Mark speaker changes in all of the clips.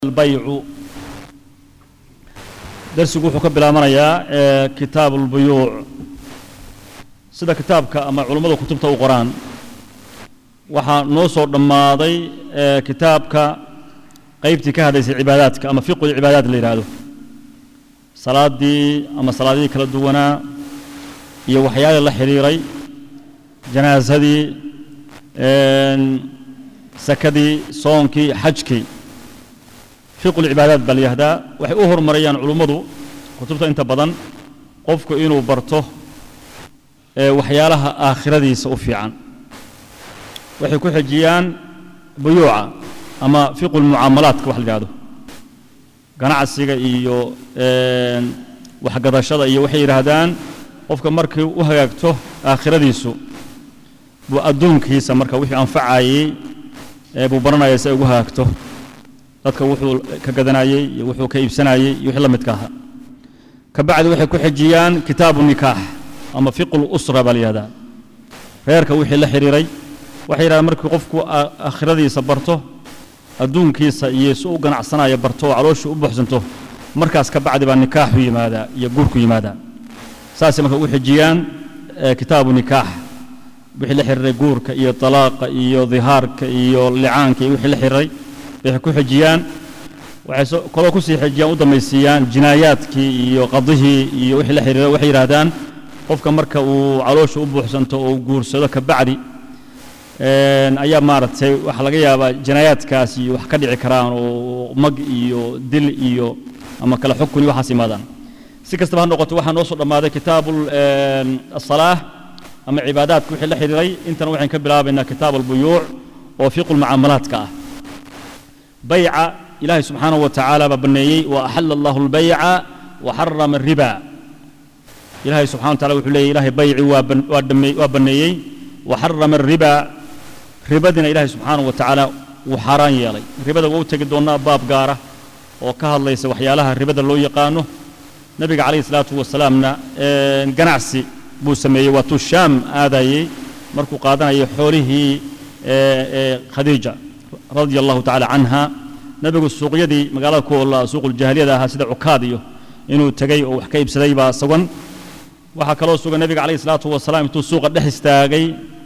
Speaker 1: albaycu darsigu wuxuu ka bilaabanayaa ee kitaabu اlbuyuuc sida kitaabka ama culummada kutubta u qoraan waxaa noo soo dhammaaday ee kitaabka qaybtii ka hadlaysay cibaadaadka ama fiqu cibaadaat la yidhaahdo salaaddii ama salaadihii kala duwanaa iyo waxyaalii la xidhiiray janaasadii sakadii soonkii xajkii fiqu lcibaadaat baa la yihahdaa waxay u horumarayaan culummadu kutubta inta badan qofku inuu barto waxyaalaha aakhiradiisa u fiican waxay ku xejiyaan buyuuca ama fiqu lmucaamalaadka wax la yidhahdo ganacsiga iyo waxgadashada iyo waxay yidhaahdaan qofka markii u hagaagto aakhiradiisu buu adduunkiisa marka wixii anfacayey buu baranaya si ay ugu hagaagto dadka wuxuu ka gadanayey iyo wuxuu ka iibsanayey iyo wixii la midka ahaa ka bacdi waxay ku xejiyaan kitaabu nikaax ama fiqu lusra baa la yihahdaa reerka wixii la xidhiiray waxay yidhahdaan markii qofku aakhiradiisa barto adduunkiisa iyo si u ganacsanaya barto oo calooshii u buxsanto markaas ka bacdi baa nikaaxu yimaadaa iyo guurku yimaadaa saasay marka ugu xejiyaan kitaabu nikaax wixii la xidhiiray guurka iyo talaaqa iyo dihaarka iyo licaanka iyo wixii la xidhiiray waxay ku xejiyaan waxay kaloo kusii xejiyaan u dambaysiiyaan jinaayaadkii iyo qadihii iyo wixii la xiriira waxay yidhaahdaan qofka marka uu caloosha u buuxsanto oo guursado ka bacdi ayaa maaragtay waxaa laga yaabaa jinaayaadkaas iyo wax ka dhici karaan oo mag iyo dil iyo ama kala xukun iyo waxaas imaadaan si kastaba ha noqoto waxaa noo soo dhammaaday kitaabu asalaah ama cibaadaadka wixii la xiriiray intana waxayn ka bilaabaynaa kitaabu albuyuuc oo fiqu lmucaamalaadka ah bayca ilaahay subxaanaه wa tacaala baa banneeyey wa axala allahu اlbayca wa xarama الriba ilahay subxana wa tacala wuxuu leeyay ilahay bayci waa banneeyey wa xarama الriba ribadiina ilahay subxaanaه wa tacaala wuu xaaraan yeelay ribada waa u tegi doonnaa baab gaara oo ka hadlaysa waxyaalaha ribada loo yaqaano nebiga calayh الsalaatu wasalaamna ganacsi buu sameeyey waatuu shaam aadayey markuu qaadanayay xoolihii khadiija radia allahu tacala canha nebigu suuqyadii magaalada ku olla suuquljaahiliyada ahaa sida cukaad iyo inuu tegey oo wax ka iibsaday baa sugan waxaa kaloo sugan nebiga calayh isalaatu wasalaam intuu suuqa dhex istaagay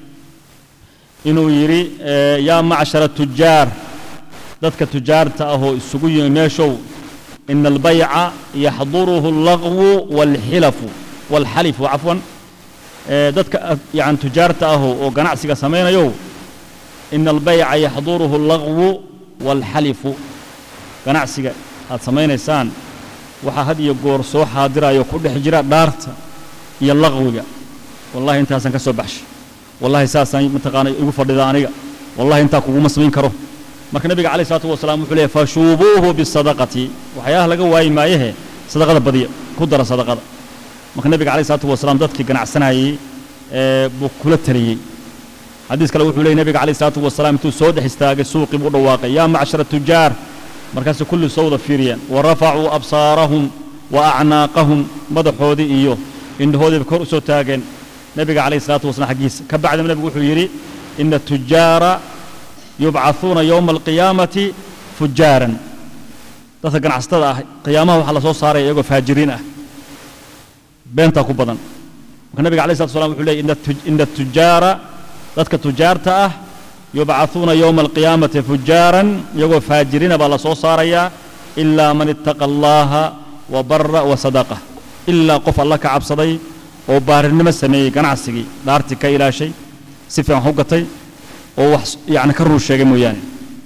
Speaker 1: inuu yidhi yaa macshara tujaar dadka tujaarta ahoo isugu yimi meeshow ina albayca yaxduruhu allaqwu waalxilafu waalxalifu cafwan dadka yani tujaarta ahoo oo ganacsiga samaynayow ina albayca yaxduruhu allaqwu waalxalifu ganacsiga aad samaynaysaan waxaa had iyo goor soo xaadirayo ku dhex jira dhaarta iyo laqwiga wallahi intaasaan ka soo baxshay wallahi saasaan mataqaana igu fadhida aniga wallahi intaa kuguma samayn karo marka nebiga calayh isalaatu wasalaam wuxuu leeyahy fashuubuuhu bisadaqati waxyaalaha laga waayi maayehe sadaqada badiya ku dara sadaqada marka nebiga calayh isalaatu wasalaam dadkii ganacsanayey buu kula taliyey xadiis kale wuxuu leeyay nebiga calayh isalaatu wasalaam intuu soo dhex istaagay suuqii buu dhawaaqay yaa macshara tujaar markaasay kulli soo wada fiiriyeen wa rafacuu absaarahum wa acnaaqahum madaxoodii iyo indhahoodiiba kor u soo taageen nebiga calayh isalaatu wasalaam xaggiisa ka bacdima nebigu wuxuu yidhi ina tujaara yubcahuuna yowma alqiyaamati fujaaran dadka ganacsatada ah qiyaamaha waxaa la soo saaraya iyagoo faajiriin ah beentaa ku badan marka nebiga alay slatu waslam wuxuu leeyay ina tujaara dadka tujaarta ah yubcahuuna yowma alqiyaamati fujaaran iyagoo faajiriina baa la soo saarayaa ilaa man ittaqa allaaha wa bara wa sadaqa ilaa qof alla ka cabsaday oo baarinimo sameeyey ganacsigii dhaartii ka ilaashay si fiican wax u gatay oo wax yani ka ruu sheegay mooyaane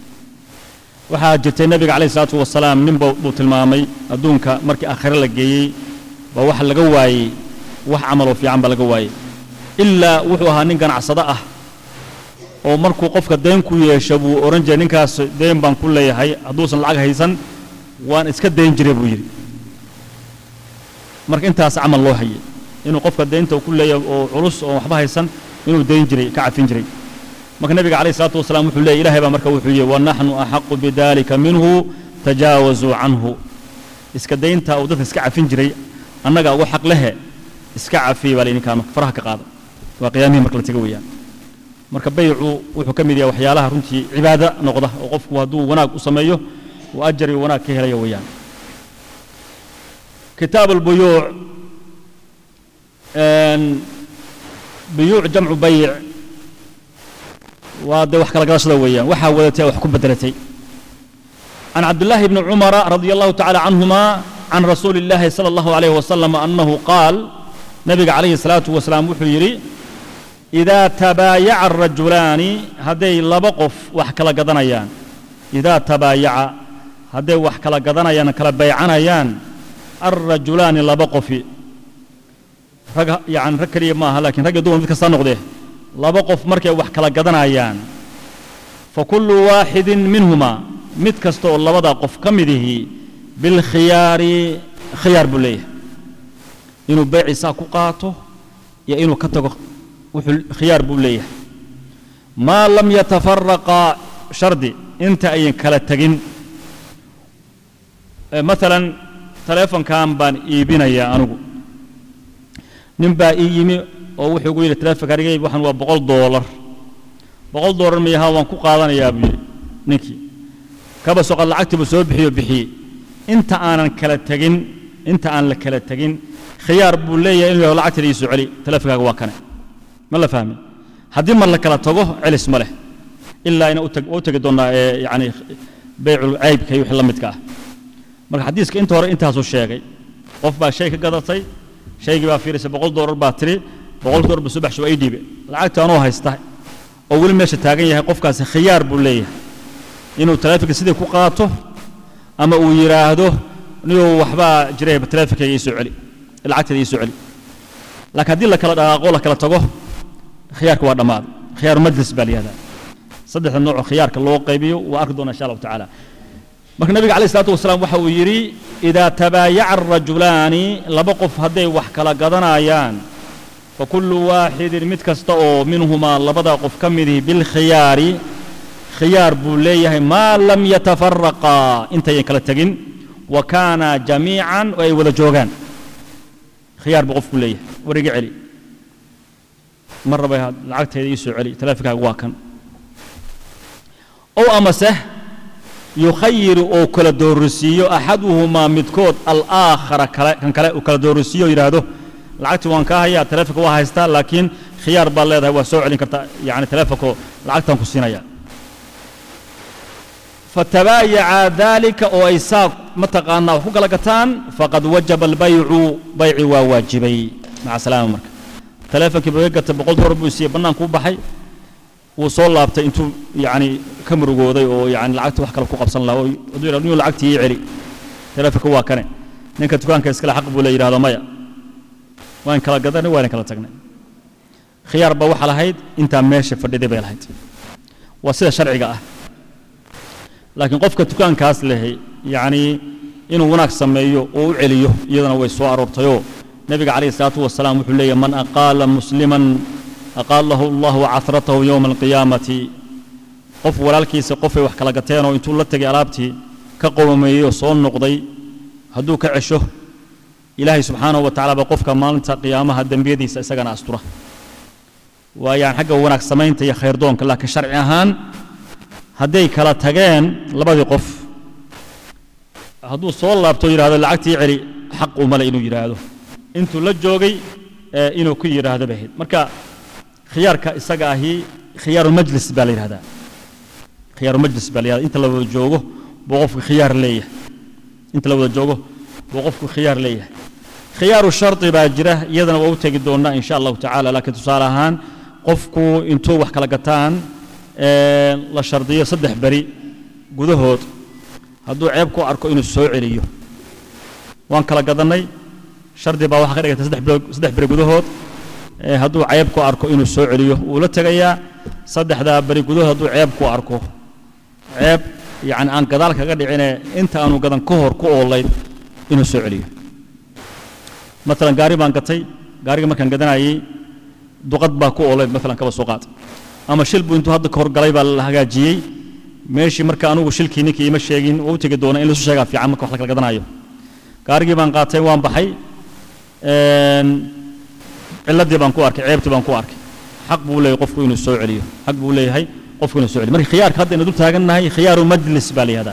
Speaker 1: waxaa jirtay nebiga calayh isalaatu wasalaam nin buu tilmaamay adduunka markii aakhire la geeyey baa waxa laga waayey wax camaloo fiican baa laga waayey ilaa wuxuu ahaa nin ganacsado ah oo markuu qofka deen ku yeesho buu odhan jiray ninkaas deen baan ku leeyahay hadduusan lacag haysan waan iska dayn jiray buu yidhi marka intaas camal loo hayay inuu qofka deynta ku leeyahay oo culus oo waxba haysan inuu dayn jiray ka cafin jiray marka nebiga calayh isalaatu wasalaam wuxuu leeyay ilahay baa marka wuxuu yidhi wanaxnu axaqu bidalika minhu tajaawazuu canhu iska daynta uu dadka iska cafin jiray annaga ugu xaq lehe iska cafiya baa laydinkaan faraha ka qaada waa qiyaamihii marka la tega weeyaan marka baycu wuxuu ka mid yahay waxyaalaha runtii cibaado noqda oo qofku hadduu wanaag u sameeyo uu ajar iyo wanaag ka helaya weeyaan kitaab albuyuuc buyuuc jamcu bayic waa dee wax kala gadashada weeyaan waxaa wadatay wax ku bedelatay can cabdillaahi bni cumara radia allahu tacala canhuma can rasuuli illaahi sala allahu alayh wasalam annahu qaal nabiga calayhi salaatu wasalaam wuxuu yidhi idaa tabaayaca arajulaani hadday laba qof wax kala gadanayaan idaa tabaayaca hadday wax kala gadanayaan kala baycanayaan alrajulaani laba qofi rag yani rag keliya maaha lakiin rag iyo dumar mid kastaa noqdee laba qof markay wax kala gadanayaan fa kullu waaxidin minhumaa mid kasta oo labadaa qof ka midihii bilkhiyaari khiyaar buu leeyahay inuu beyciisaa ku qaato iyo inuu ka tago wuxuu khiyaar buu leeyahay maa lam yatafaraqa shardi inta ayan kala tegin maalan taleefonkan baan iibinayaa anigu nin baa ii yimi oo wuxuu gu yidhi taleefonka aniga iibi waxan waa boqol doolar boqol doolar miyaha waan ku qaadanayaa buu yidhi ninkii kaba soqod lacagtiibu soo bixiyo bixiyey inta aanan kala tegin inta aan la kala tegin khiyaar buu leeyahay inuu yaho lacagteeda ii soo celi taleefonkaaga waa kane ma la fahmin haddii mar la kala tago celis ma leh ilaa ina u tegi doonnaa ee yani beycul caybka iyo wixii la midka ah marka xadiiska inta hore intaasuu sheegay qof baa shay ka gadatay shaygii baa fiirisay boqol doolar baa tiri boqol doolar buu subax waa ii dhiibe lacagta anoo haysta oo weli meesha taagan yahay qofkaasi khiyaar buu leeyahay inuu taleefonka sidii ku qaato ama uu yidhaahdo niyuu waxbaa jiray taleefonkayga ii soo celi lacagteeda ii soo celi laakiin haddii la kala dhaqaaqo la kala tago khiyaarka waa dhammaaday khiyaaru majlis baa la yihahdaa saddexda noocoo khiyaarka loo qaybiyo waa arki doona insha allahu tacaala marka nabiga calayh isalaatu wasalaam waxa uu yidhi idaa tabaayaca arajulaani laba qof hadday wax kala gadanayaan fa kullu waaxidin mid kasta oo minhumaa labada qof ka midihi bilkhiyaari khiyaar buu leeyahay maa lam yatafaraqaa intayan kala tegin wa kaana jamiican oo ay wada joogaan khiyaar buu qofku leeyahay war iga celi mar raba lacagteeda ii soo celi taleefonkaaga waa kan ow amase yukhayiru oo kala doorisiiyo axaduhumaa midkood alaakhara kale kan kale uu kala doorisiiyo o yidhaahdo lacagtii waan kaa hayaa taleefonka waa haystaa laakiin khiyaar baad leedahay waa soo celin kartaa yani taleefonko lacagtaan ku siinaya fatabaayaca daalika oo ay saa mataqaanaa wax ku kala gataan faqad wajaba albaycu bayci waa waajibay maca salaama marka taleefonkii baga gatay boqol doolar buu siiyey bannaankuu baxay wuu soo laabtay intuu yani ka murugooday oo yani lacagta wax kale ku qabsan lahaa hadduu yidhahdo niyuu lacagtii ii celi taleefonka waa kane ninka dukaanka iskale xaq buu le yidhahdo maya waan kala gadanay waan kala tagnay khiyaar baa waxa lahayd intaa meesha fadhiday bay lahayd waa sida sharciga ah laakiin qofka dukaankaas lehay yacni inuu wanaag sameeyo oo u celiyo iyadana way soo aroortayoo nebiga calayhi salaatu wasalaam wuxuu leeyahy man aqaala musliman aqaalahu allahu casratahu yowma alqiyaamati qof walaalkiisa qofay wax kala gateenoo intuu la tegay alaabtii ka qowmeeyeyoo soo noqday hadduu ka cesho ilaahay subxaanahu wa tacala baa qofka maalinta qiyaamaha dembiyadiisa isagana astura waayaan xagga wanaag samaynta iyo khayrdoonka laakiin sharci ahaan hadday kala tageen labadii qof hadduu soo laabto yidhahdo lacagtii celi xaq umale inuu yidhaahdo intuu la joogay inuu ku yidhaahdo bay ahayd marka khiyaarka isaga ahi khiyaaru majlis baa la yidhahdaa khiyaaru majlis baa la yihahda inta la wada joogo buu qofku khiyaar leeyahay inta la wada joogo buu qofku khiyaar leeyahay khiyaaru shardi baa jira iyadana waa u tegi doonnaa insha allahu tacaala laakiin tusaale ahaan qofku intuu wax kala gataan la shardiyo saddex beri gudahood hadduu ceeb ku arko inuu soo celiyo waan kala gadannay shardi baa waxaa ka dhigata saddex beri gudahood hadduu ceeb ku arko inuu soo celiyo wuu la tegayaa saddexdaa beri gudahood hadduu ceeb ku arko ceeb yacni aan gadaal kaga dhicine inta aanu gadan ka hor ku oolayd inuu soo celiyo maalan gaari baan gatay gaariga markaan gadanayey duqad baa ku oolayd maalan kaba soo qaad ama shil buu intuu hadda ka horgalay baa la hagaajiyey meeshii marka anugu shilkii ninkii ima sheegin oo u tegi doona in lasu sheegaa fiican marka wax la kala gadanayo gaarigii baan qaatay waan baxay ciladii baan ku arkay ceebtii baan ku arkay xaq buu leeyahay qofku inuu soo celiyo xaq buu leeyahay qofku inuu soo celiyo marka khiyaarka hadda ina dul taagannahay khiyaaru majlis baa la yihahdaa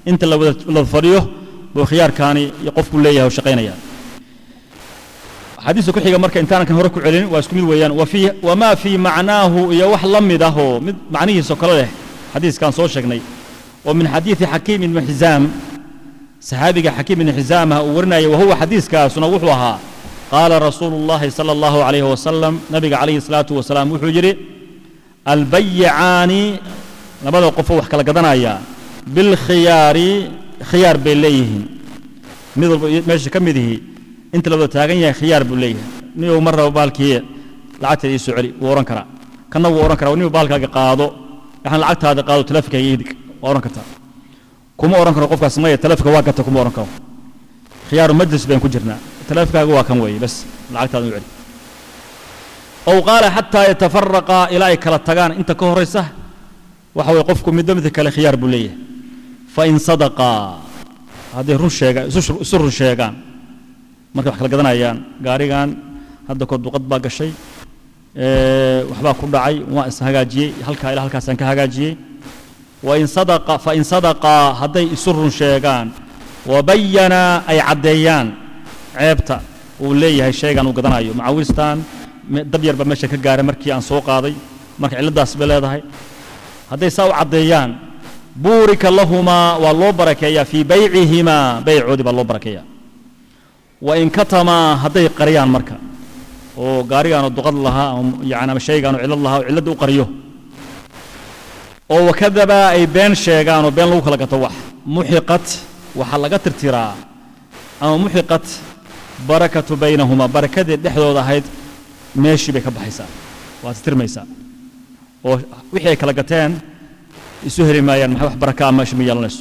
Speaker 1: inta la wada la fadhiyo buu khiyaarkaani iyo qofku leeyahay oo shaqaynaya xadiiska ku xiga marka intaanan kan hore ku celin waa isku mid weeyaan wa fii wamaa fii macnaahu iyo wax la mid ah oo mid macnihiisa kale leh xadiiskan soo sheegnay oo min xadiidi xakiim ibni xizaam saxaabiga xakiim ibni xizaamah uu warinaya wahuwa xadiiskaasuna wuxuu ahaa qaala rasuulu llahi sala allahu calayhi wasalam nabiga calayhi salaatu wasalaam wuxuu yidhi albayicaani labada qofoo wax kala gadanaya bilkhiyaari khiyaar bay leeyihiin mid walba meesha ka mid ihi inta la wada taagan yahay khiyaar buu leeyahay ninuu mar raba baalkii lacagteeda ii soo celi wuu odhan karaa kanna wuu odhan karaa ninuu baalkaaga qaado waxaan lacagtaada qaado taleefonkaaga idig waa odhan kartaa kuma odhan karo qofkaas maya taleefonka waa gata kuma odhan karo khiyaaru majlis bayaan ku jirnaa taleefonkaaga waa kan weeye bas lacagtaada u celi ow qaala xataa yatafaraqa ilaa ay kala tagaan inta ka horaysa waxa weye qofku midba midka kale khiyaar buu leeyahay fain sadaqaa hadday run sheegaan isu run sheegaan markay wax kala gadanayaan gaarigan hadda kor duqad baa gashay waxbaa ku dhacay waan is hagaajiyey halkaa ilaa halkaasaan ka hagaajiyey wain sadaqa fain sadaqaa hadday isu run sheegaan wabayana ay caddeeyaan ceebta uu leeyahay shaygan uu gadanayo macawistan dab yarba meesha ka gaaray markii aan soo qaaday marka cilladaas bay leedahay hadday saa u caddeeyaan buurika lahumaa waa loo barakeeyaa fii baycihimaa baycoodii baa loo barakeeyaa wain katamaa hadday qariyaan marka oo gaarigaanoo duqad lahaa yani ama shaygaanoo cillad lahaa oo cilladda u qariyo oo wakadaba ay been sheegaan oo been lagu kala gato wax muxiqat waxaa laga tirtiraa ama muxiqat barakatu baynahumaa barakadii dhexdooda ahayd meeshii bay ka baxaysaa waa tirtirmaysaa oo wixii ay kala gateen isu heli maayaan maxay wax baraka ah meesha ma yeelanayso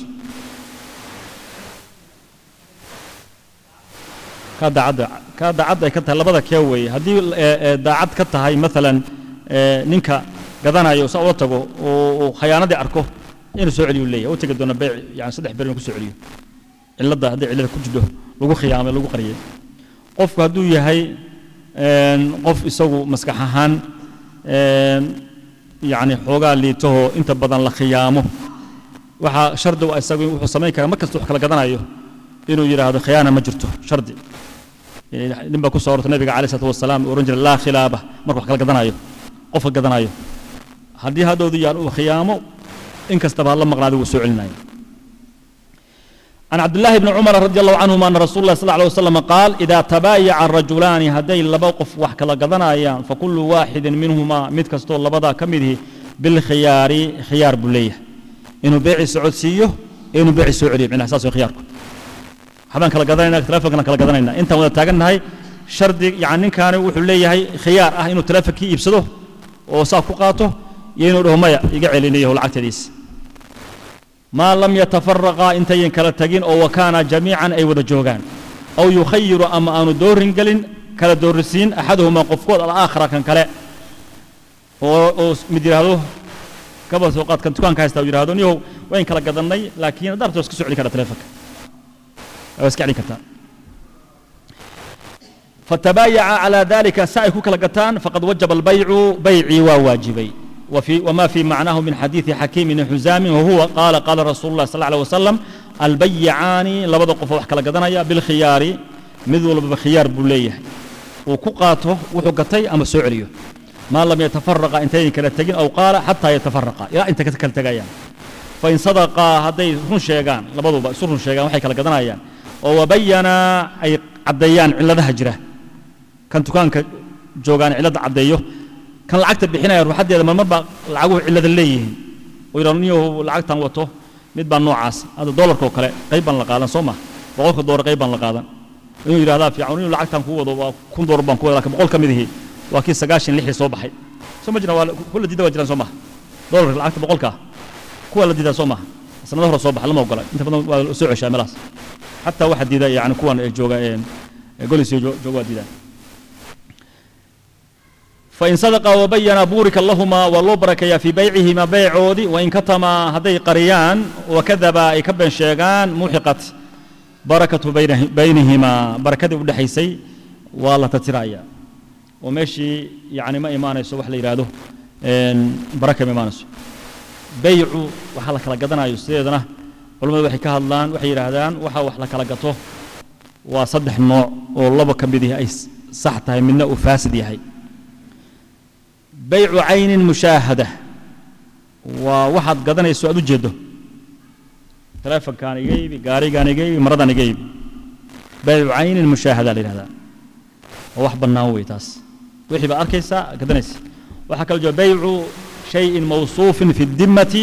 Speaker 1: kaa daacadda kaa daacadda ay ka tahay labada kee weeye haddii daacad ka tahay maalan ninka gadanayo saa ula tago oo khayaanadii arko inuu soo celiyu leeyahay u tegi doona beyc yani saddex ber inuu ku soo celiyo cilladda hadday cillada ku jidho lagu khiyaamay lagu qariyay qofku hadduu yahay qof isagu maskax ahaan yani xoogaa liitahoo inta badan la khiyaamo waxaa shardi u isagu wuxuu samayn karaa mar kasta wax kala gadanayo inuu yidhaahdo khiyaana ma jirto shardi nin baa ku soo ortay nabiga calai salatu wasalaam uu ohan jiray laa khilaaba marka wax kala gadanayo qofka gadanayo haddii hadhowdu yaan uu khiyaamo in kastaba ha la maqnaada wuu soo celinaya عن عبد الله بن عمر رضي الله عنهما أن رسول الله صلى الله عليه وسلم قال إذا تبايع الرجلان هدي لبوقف وحك لقضنا أيام فكل واحد منهما مد كستول لبدا كمده بالخيار خيار بليه إنه بيع سعود سيه إنه بيع سعودي من أساس خياركم حبان كلا قضنا تلافقنا كلا قضنا أنت ولا تاجنا هاي شرط يعني كان وحليه هاي خيار أه إنه تلافق يبسده وصاف قاته ينو له ميا يقعل إليه العتديس ما لم يتفرقا انتين كلا تجين او وكانا جميعا اي ودا جوغان او يخير اما ان دور قلن كلا دورسين احدهما قفكود الاخر كان كلا او مديرادو كبا سوقات كان دكان كايستا يراهدو نيو وين كلا قدناي لكن دارتو اسك سوعلي كلا تليفك او اسك علي كرتا فتبايع على ذلك سائكو كلا قتان فقد وجب البيع بيعي وواجبي وفي وما في معناه من حديث حكيم بن حزام وهو قال قال رسول الله صلى الله عليه وسلم البيعان لبدا قف wax kala gadanaya bil khiyari mid walba khiyar bulleeyahay oo ku qaato wuxuu gatay ama soo celiyo ma lam yatafarraqa intayn kala tagin aw qaala hatta yatafarraqa ila inta ka kala tagayaan fa in sadaqa haday run sheegaan labaduba isu run sheegaan waxay kala gadanayaan oo wabayana ay caddeeyaan ciladaha jira kan dukaanka joogaan cilada caddeeyo kan lacagta bixinaya ruuxadeeda marmar baa lacaguhu cillada leeyihiin oo yidhahdo niyow lacagtan wato mid baa noocaas hadda doolarka oo kale qayb baan la qaadan soo maha boqolka doolar qayb baan la qaadan inuu yidhahdaa fiican inuu lacagtan kuu wado waa kun doolar baan ku wada lakin boqol ka mid ihi waa kii sagaashan lixdii soo baxay soo ma jiraan waa kuwa la diida waa jiraan soo maha doolarka lacagta boqolka kuwa la diidaa soo maha sanado hore soo baxa lama ogola inta badan waa soo ceshaa meelaas xataa waxaa diida yani kuwan jooga golisiyo jooga waa diidaan فإن صدق وبين بورك اللهما والله بركيا في بيعهما بيعودي وإن كتما هذي قريان وكذبا يكبن شيغان محقت بركة بينه بينهما بركة ودحيسي والله تترايا وماشي يعني ما إيمان يسوى وحل يراده بركة ما إيمان بيع وحلا كلا قدنا يستيدنا culimmadu waxay ka hadlaan waxay yidhaahdaan waxa wax la kala gato waa saddex nooc oo laba ka mid ihi ay sax tahay midna uu faasid yahay baycu caynin mushaahada waa waxaad gadanayso aad u jeeddo telefonkaan iga iibi gaarigaan iga iibi maradan iga iibi baycu caynin mushaahada la yidhahdaa waa wax bannaan wey taas wixii baad arkaysaa gadanaysa waxaa kaloo jira baycu shayin mawsuufin fi dimmati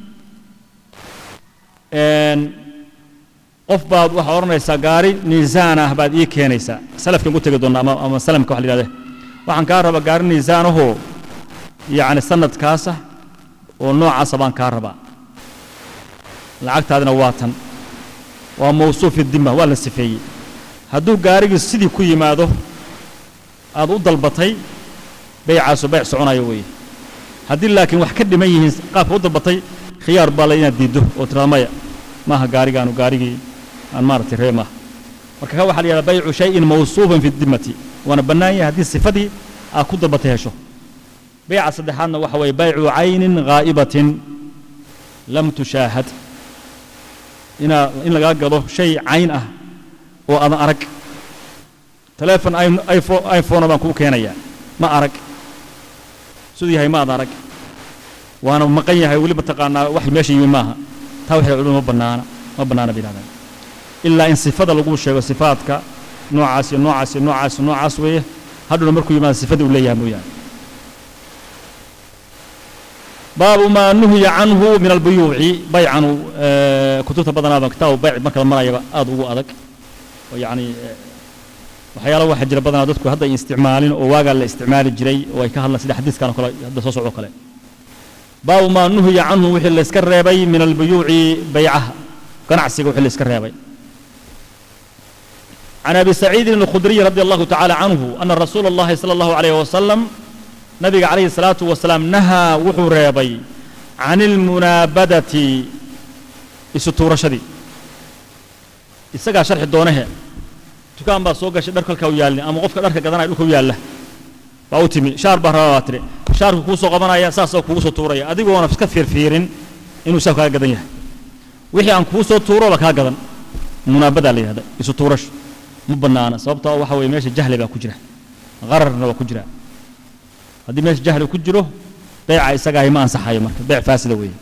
Speaker 1: qof baad waxaa odhanaysaa gaari niisaan ah baad ii keenaysaa salafkan ku tegi doonna ama ama salamka wax la yidhahde waxaan kaa rabaa gaari niisaan ahoo yacni sanadkaasa oo noocaasa baan kaa rabaa lacagtaadina waa tan waa mawsuuf idima waa la sifeeyey hadduu gaarigii sidii ku yimaado aad u dalbatay baycaasu bayc soconayo weeye haddii laakiin wax ka dhiman yihiin qaabka u dalbatay khiyaar baa le inaad diiddo oo tirada maya maaha gaarigaanu gaarigii aan maaragtay ree maaha marka ka waxa la yidhahdaa baycu shayin mawsuufan fi dimmati waana bannaan yahay haddii sifadii aad ku dalbatay hesho bayca saddexaadna waxa weeye baycu caynin ghaa'ibatin lam tushaahad inaa in lagaa gado shay cayn ah oo aadan arag telefon iphone baan kuu keenayaa ma arag siduu yahay ma ad arag waana maqan yahay weli mataqaanaa wax meesha yimi maaha taa waxay culimadu ma bannaana ma bannaana bay yidhahdaan ilaa in sifada lagu sheego sifaadka noocaas iyo noocaas iyo noocaas iyo noocaas weeye hadhowna markuu yimaado sifadii uu leeyahay mooyaane baabu maa nuhiya canhu min albuyuuci baycanu kutubta badanaaba kitaabu bayc marka la marayaba aad ugu adag oo yacni waxyaala waxaa jira badanaa dadku hadda ay isticmaalin oo waagaa la isticmaali jiray oo ay ka hadlaan sida xadiiskan oo kale hadda soo socdo kale baabu maa nuhiya canhu wixii layska reebay min albuyuuci baycaha ganacsiga wixii layska reebay عن أبي سعيد الخدري رضي الله تعالى عنه أن رسول الله صلى الله عليه وسلم نبي عليه الصلاة والسلام نهى وحو ريبي عن المنابدة السطورة شدي isagaa sharxi doonahe dukaan baa soo gashay dhar kalka u yaalni ama qofka dharka gadanaya dhulka u yaalla baa u timi shaar baa rabaa baa tiri shaarku kuu soo qabanaya saasoo kugu soo tuuraya adigoona iska fiirfiirin inuu shaarku kaa gadan yahay wixii aan kuu soo tuuro ba kaa gadan munaabadaa la yidhahda isu tuurasho ma bannaana sababtoo waxa weeye meesha jahli baa ku jira qararna waa ku jira haddii meesha jahli ku jiro beeca isagaahi ma ansaxayo marka beec faasida weeye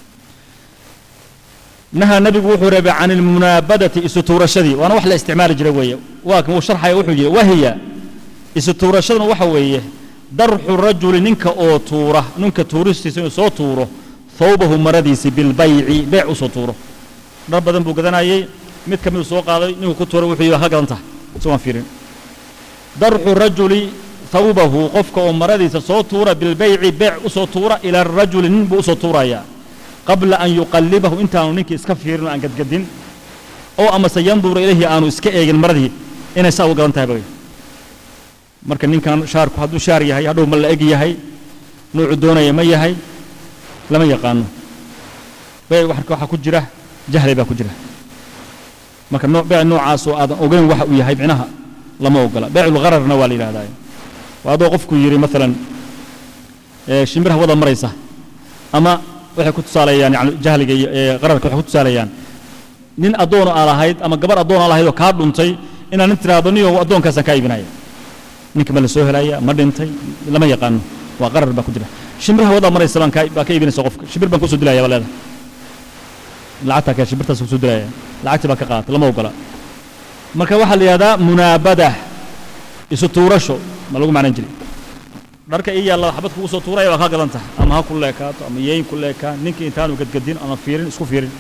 Speaker 1: nahaa nebigu wuxuu reebay can ilmunaabadati isu tuurashadii waana wax la isticmaali jiray weeye waa kan uu sharxaya wuxuu yidhi wahiya isu tuurashaduna waxa weeye darxu rajuli ninka oo tuura ninka tuuristiisa inuu soo tuuro thawbahu maradiisi bilbayci beec u soo tuuro dhar badan buu gadanayey mid ka miduu soo qaaday ninkuu ku tuuray wuxuu yidhi ha gadan tahay isagoon fiirin darxu rajuli thawbahu qofka oo maradiisa soo tuura bilbayci beec u soo tuura ila rajuli nin buu u soo tuurayaa qabla an yuqallibahu intaanu ninkii iska fiirin oo aan gadgadin oo amase yandura ilayhi aanu iska eegin maradii inay saa uga gadan tahay bay marka ninkan shaarku hadduu shaar yahay hadhow ma la eg yahay nuucu doonaya ma yahay lama yaqaano bee marka waxaa ku jira jahli baa ku jira marka noo beec noocaasoo aadan ogeyn waxa uu yahay micnaha lama ogola beeculghararna waa la yidhahdaa waa adoo qofku yidhi maalan shimbiraha wada maraysa ama waxay ku tusaaleeyaan yani jahliga iyo qararka waxay ku tusaaleeyaan nin addoon aa lahayd ama gabar addoon aa lahayd oo kaa dhuntay inaan nin tiraahdo niyo addoonkaasaan kaa iibinaya ninka ma la soo helaya ma dhintay lama yaqaano waa qarar baa ku jira shimbiraha wada maraysa baan kaa baa ka iibinaysa qofka shimbir baan kusoo dilaya baa leedahay lacagtaa kee shimbirtaas kusoo dilaya lacagtii baa ka qaatay lama ogola marka waxaa la yidhahdaa munaabada isu tuurasho ma lagu macnan jiray dharka ii yaalla xabad kugu soo tuuraya waa kaa gadan tahay ama ha ku leekaato ama yeyn ku leekaa ninkii intaanu gadgadin ama fiirin isku fiirin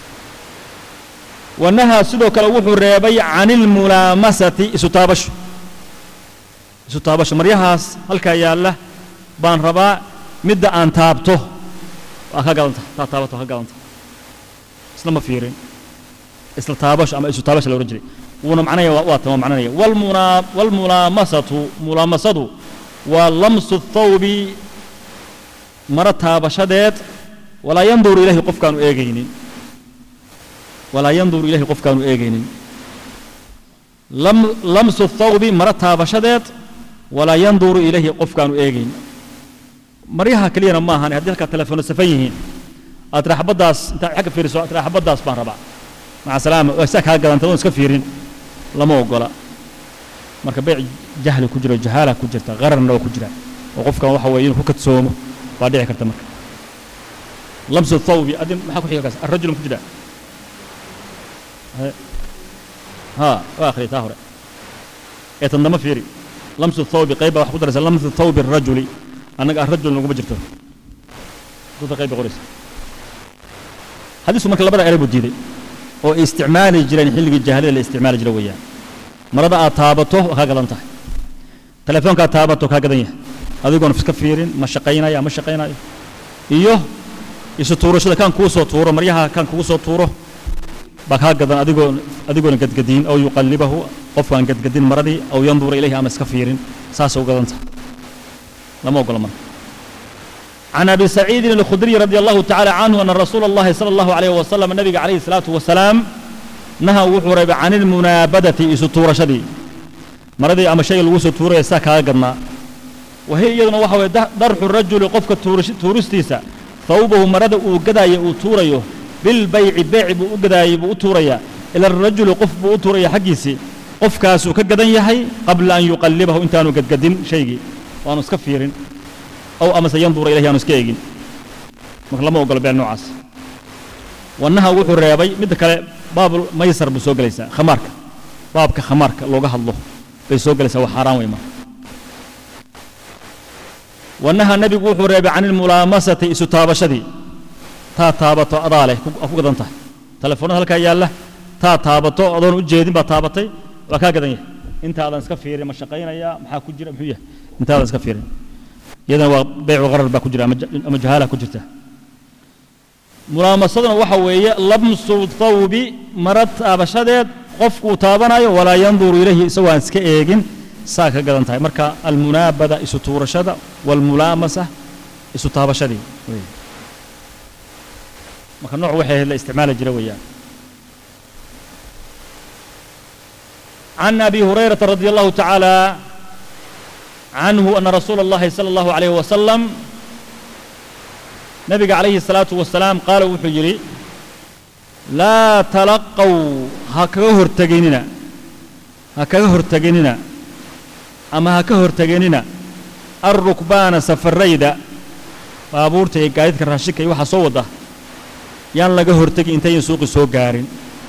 Speaker 1: wanahaa sidoo kale wuxuu reebay can ilmulaamasati isu taabasho isu taabasho maryahaas halkaa yaalla baan rabaa midda aan taabto waa ka gadan tahay taa taabato waa ka gadan tahay isla ma fiirin isla taabasho ama isu taabasho la odhan jiray wuuna macnaya waa tan waa macnanaya walmunaa walmulaamasatu mulaamasadu waa lamsu thawbi maro taabashadeed walaa yanduru ilayhi qofkaanu eegaynin walaa yanduru ilayhi qofkaanu eegaynin lamsu thawbi maro taabashadeed walaa yanduru ilayhi qofkaanu eegaynin maryaha keliyana ma ahan haddii halkaa telefoona safan yihiin aad tiraa xabaddaas intaad xagga fiiriso aad tiraa xabaddaas baan rabaa maca salaama waa saa kaa gadanta oon iska fiirin lama ogola marka beyc jahli ku jiro jahaala ku jirta qararna waa ku jira oo qofkan waxa weeye inuu ku kadsoomo baa dhici karta marka lamsu thawbi adin maxaa ku xiga kaas arrajul ku jira ها واخري تاهر يتندم فيري لمس الثوب قيبة وحكو درس لمس الثوب الرجل أنا الرجل نقوم بجرته دوتا قيبة غريس حديث مركز لبدا قريب الجيدي oo isticmaali jireen xilligii jaahiliyada la isticmaali jiray weeyaan marada aad taabato waa kaa gadan tahay telefoonka aad taabato kaa gadan yahay adigoon iska fiirin ma shaqaynaya ma shaqaynayo iyo isu tuurashada kan kuu soo tuuro maryaha kan kugu soo tuuro baa kaa gadan adigoo adigoona gadgadiin aw yuqallibahu qofkaan gadgadin maradii aw yandura ilayhi ama iska fiirin saasay u gadan tahay lama ogola marka عن أبي سعيد الخدري رضي الله تعالى عنه أن رسول الله صلى الله عليه وسلم النبي عليه الصلاة والسلام نهى وحرب عن المنابدة إسطورة شدي مرضي أما شيء الوسط تورة يساك قدنا وهي أيضا وحوى درح الرجل قفك تورستيسا ثوبه مرض وقداي وتوريه بالبيع بيع وقداي وتوريا إلى الرجل قف وتوريا حقيسي قف كاسو كقدن يحي قبل أن يقلبه إنتانو قد قدن شيء وأنا سكفيرين أو أمس ينظر إليه أنو سكيجين marka lama ogola beel noocaas wannaha wuxuu reebay midda kale baab maysar buu soo gelaysaa khamaarka baabka khamaarka looga hadlo bay soo gelaysaa waa xaaraan wey marka wannaha nebigu wuxuu reebay can ilmulaamasati isu taabashadii taa taabato adaa leh ku gadan tahay telefoonada halkaa yaalla taa taabato adoon u jeedin baa taabatay waa kaa gadan yahay intaadan iska fiirin ma shaqaynaya maxaa ku jira muxuu yahay intaadan iska fiirin iyadana waa beycu qarar baa ku jira ama jahaala ku jirta mulaamasaduna waxa weeye lamsu thawbi mara taabashadeed qofkuu taabanayo walaa yanduru ilayhi isagoo aan iska eegin saa ka gadan tahay marka almunaabada isu tuurashada walmulaamasa isu taabashadii marka nooc waxay la isticmaali jira weeyaan عن أبي هريرة رضي الله تعالى عنه أن رسول الله صلى الله عليه وسلم نبي عليه الصلاة والسلام قال وحجري لا تلقوا هكذا هرتجيننا هكذا هرتجيننا أما هكذا هرتجيننا الركبان سفريدا بابورتي قاعد كراشك يوحى صودا يان لقى هرتجي انتين سوق سوق قارين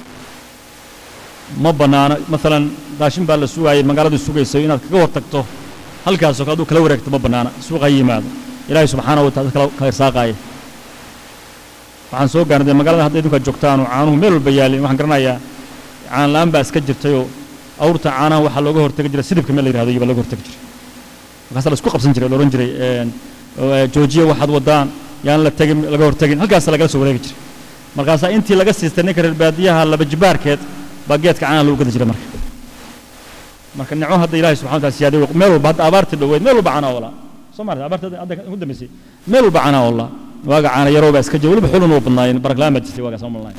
Speaker 1: ما بنانا مثلا داشين بالسوق مقالة السوق يسوي إنك كذا هرتجتو halkaasoo kale aduu kala wareegto ma bannaana suuqa ha yimaado ilaahay subxaanahu wa taala kala irsaaqaaya waxaan soo gaarnay dee magaalada hadda idinkaa joogtaanu caanuhu meel walba yaalin waxaan garanayaa caan la'aan baa iska jirtayoo awrta caanaha waxaa looga hortegi jiray sidibka meel la yihahdo iyo baa looga hortegi jiray markaasaa la isku qabsan jiray la odhan jiray joojiya waxaad wadaan yaan la tegin laga hortegin halkaasaa lagala soo wareegi jiray markaasaa intii laga siistay ninka reer baadiyaha laba jibaarkeed baa geedka caanaha lagu gadi jiray marka marka nicmo hadda ilaahay subxana wataala siyaadey meel walba hadda abaartii dhoweyd meel walba canaa olaa soo maarta abaarta hadda ugu dambeysay meel walba canaa olaa waaga caana yaroo baa iska jira weliba xulun oo badnaayeen baraklaan baa jirtay waagaas malnaay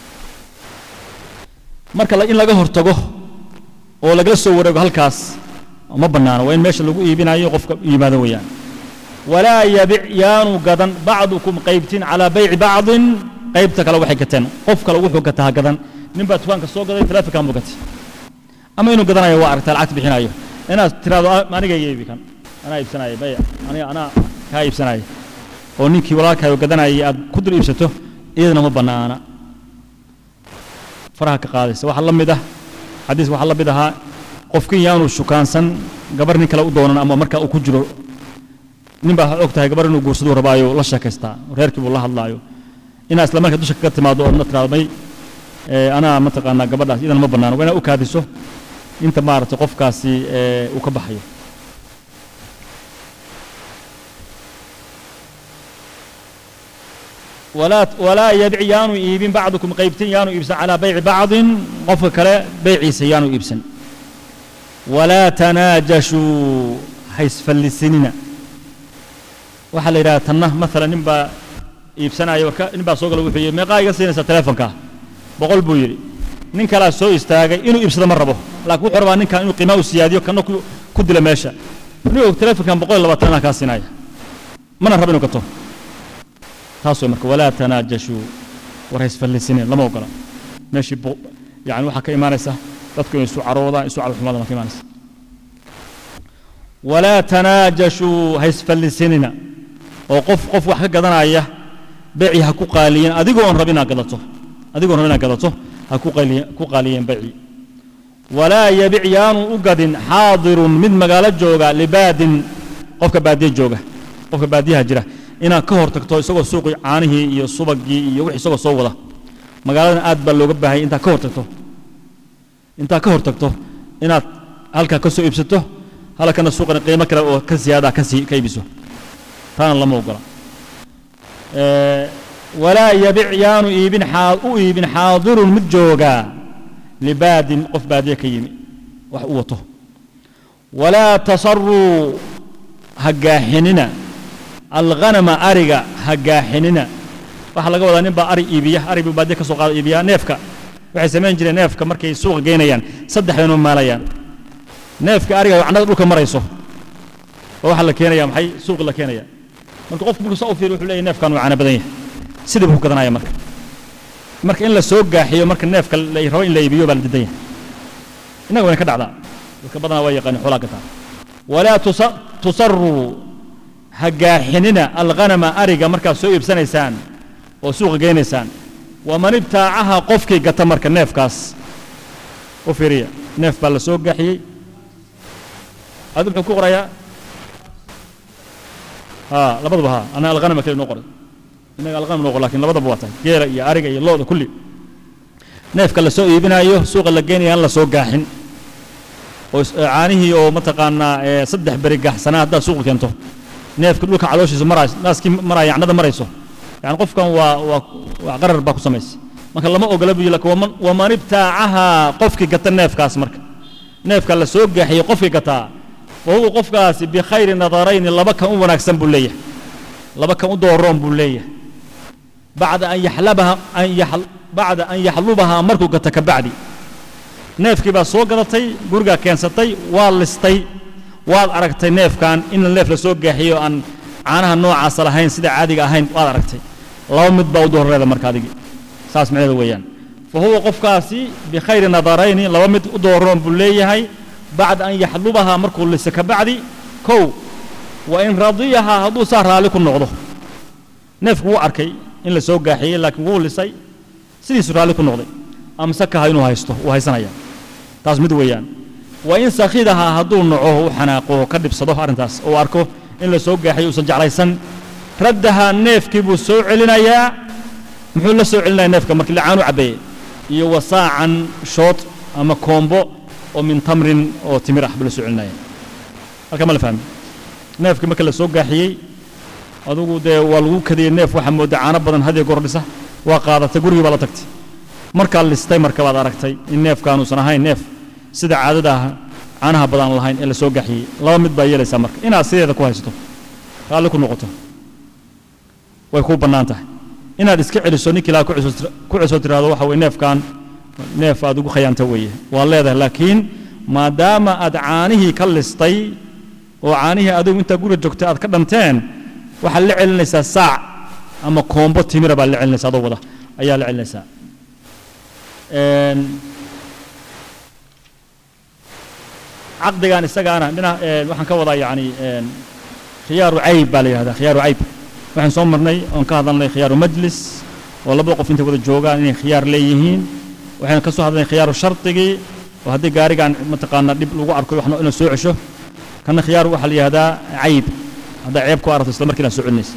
Speaker 1: marka in laga hortago oo lagala soo wareego halkaas ma bannaano waa in meesha lagu iibinayo qofka yimaado weeyaan walaa yabic yaanu gadan bacdukum qaybtin calaa bayci bacdin qaybta kale waxay gateen qof kale wuxuu gataa gadan nin baa dukaanka soo gaday taleefonkan buu gatay ama inuu gadanayo waa aragtaa lacagta bixinayo inaad tiraado aniga iibi kan anaa iibsanaya baya aniga anaa kaa iibsanaya oo ninkii walaalkaayo gadanayay aad ku dul iibsato iyadana ma bannaana faraha ka qaadaysa waxaa la mid ah xadiis waxaa la mid ahaa qofkin yaanu shukaansan gabar nin kale u doonan ama marka uu ku jiro nin baa og tahay gabar inuu guursaduu rabaayo la sheekaystaa reerkii buu la hadlaayo inaa isla marka dusha kaga timaado oodna tiraado may anaa mataqaanaa gabadhaas iyadana ma bannaano waa inaad u kaadiso inta maaragtay qofkaasi uu ka baxayo walaa walaa yabic yaanu iibin bacdukum qaybtin yaanu iibsan calaa bayci bacdin qofka kale beyciisa yaanu iibsan walaa tanaajashuu haysfallisinina waxaa la yidhaha tanna maalan nin baa iibsanaya warka nin baa soo gala wuxuu yidhi meeqaa iga siinaysaa telefonkaa boqol buu yidhi nin kalaa soo istaagay inuu iibsado ma rabo laakiin wuxuu rabaa ninkan inuu qiimaa u siyaadiyo kana ku dila meesha nin og telefonkan boqol iyo labaatan inaa kaa siinaya mana rabo inuu gato taas way marka walaa tanaajashuu war haysfallisineen lama ogola meeshii bu yani waxaa ka imaanaysa dadku inay isu caroodaan isu calxumaadaan baa ka imaanaysa walaa tanaajashuu haysfallisinina oo qof qof wax ka gadanaya beeci ha ku qaaliyen adigoo on rab inaad gadato adigoo rab inaad gadato ha ku qaaliyen ku qaaliyeen beeci walaa yabic yaanu u gadin xaadirun mid magaalo jooga libaadin qofka baadiye jooga qofka baadiyaha jira inaad ka hor tagto isagoo suuqii caanihii iyo subagii iyo wix isagoo soo wada magaaladan aad baa looga baahanya intaad ka hor tagto intaad ka hor tagto inaad halkaa ka soo iibsato halkana suuqana qiimo kale oo ka siyaada ka sii ka iibiso taana lama ogola walaa yabic yaanu iibin xaa u iibin xaadirun mid joogaa libaadin qof baadiye ka yimi wax u wato walaa tasaruu ha gaaxinina alghanama ariga ha gaaxinina waxaa laga wadaa nin baa ari iibiya ari buu baadiye ka soo qaada iibiya neefka waxay samayn jireen neefka markay suuqa geynayaan saddex baynu maalayaan neefka ariga wacnada dhulka marayso oo waxaa la keenaya maxay suuqi la keenaya marka qofku markuu saa u fiiriyo wuxuu leeyahay neefkan waa caana badan yahay sidii buu ku gadanaya marka marka in la soo gaaxiyo marka neefka la rabo in la iibiyo baa la didan yahay innaga wayna ka dhacdaa dadka badanaa waa yaqaani xoolaa gataa walaa tusaruu ha gaaxinina alghanama ariga markaad soo iibsanaysaan oo suuqa geynaysaan waman ibtaacaha qofkii gata marka neefkaas u fiiriya neef baa la soo gaaxiyey adu muxuu ku qorayaa ha labaduba ha ana alghanama kale noo qoray innaga alghanam noo qor lakin labadaba waa tahay geela iyo ariga iyo looda kulli neefka la soo iibinayo suuqa la geenaya aan la soo gaaxin oo caanihii oo mataqaanaa saddex beri gaaxsanaa haddaad suuqa keento neefka dhulka calooshiisa marays naaskii maraya yacnada marayso yani qofkan waa waa waa qarar baa ku samaysa marka lama ogola buu laakiin waman waman ibtaacaha qofkii gata neefkaas marka neefka la soo gaaxiyey qofkii gataa wa huwa qofkaasi bikhayri nadarayni laba kan u wanaagsan buu leeyahay laba kan u dooroon buu leeyahay bacda an yaxlabaha an yax bacda an yaxlubahaa markuu gata ka bacdi neefkii baa soo gadatay gurigaa keensatay waa listay waad aragtay neefkan in neef la soo gaaxiyo aan caanaha noocaasa lahayn sida caadiga ahayn waad aragtay laba mid baa u dooreeda marka adigii saas macnaheeda weeyaan fa huwa qofkaasi bikhayri nadarayni laba mid u dooroon buu leeyahay bacda an yaxlubahaa markuu lisa ka bacdi kow wa in radiyahaa hadduu saa raalli ku noqdo neefku wuu arkay in la soo gaaxiyey laakiin wuu lisay sidiisu raalli ku noqday amsakaha inuu haysto wuu haysanaya taas mid weeyaan wa in sakhidahaa hadduu naco u xanaaqo ka dhibsado arrintaas oo arko in la soo gaaxiyo uusan jeclaysan raddahaa neefkii buu soo celinayaa muxuu la soo celinaya neefka markii lacaan u cabbeeye iyo wasaacan shood ama koombo oo min tamrin oo timir ah buu la soo celinaya halka ma la fahmi neefkii marka la soo gaaxiyey adugu dee waa lagu kadiyey neef waxaa mooda caano badan hadiyo goor dhisa waa qaadatay gurigii baa la tagtay markaa listay marka baad aragtay in neefkaanuusan ahayn neef sida caadada ah caanaha badan lahayn ee la soo gaxiyey laba mid baa yeelaysaa marka inaad sideeda ku haysato raalli ku noqoto way kuu bannaan tahay inaad iska celiso ninkii laa ku cesoo tiraahdo waxa weye neefkan neef aad ugu khayaanta weeye waa leedahay laakiin maadaama aad caanihii ka listay oo caanihii adigu intaa guriga joogtay aad ka dhanteen waxaad la celinaysaa saac ama koombo timira baad la celinaysaa adoo wada ayaa la celinaysaa caqdigan isagaana dhinac waxaan ka wadaa yacni khiyaaru cayb baa la yidhahdaa khiyaaru cayb waxaan soo marnay oon ka hadalnay khiyaaru majlis oo labada qof intay wada joogaan inay khiyaar leeyihiin waxaynu ka soo hadalnay khiyaaru shardigii oo haddii gaarigan mataqaanaa dhib lagu arko waxna inuu soo cesho kana khiyaaru waxaa la yidhahdaa cayb haddaa ceeb ku aragto isla markiina soo celinaysa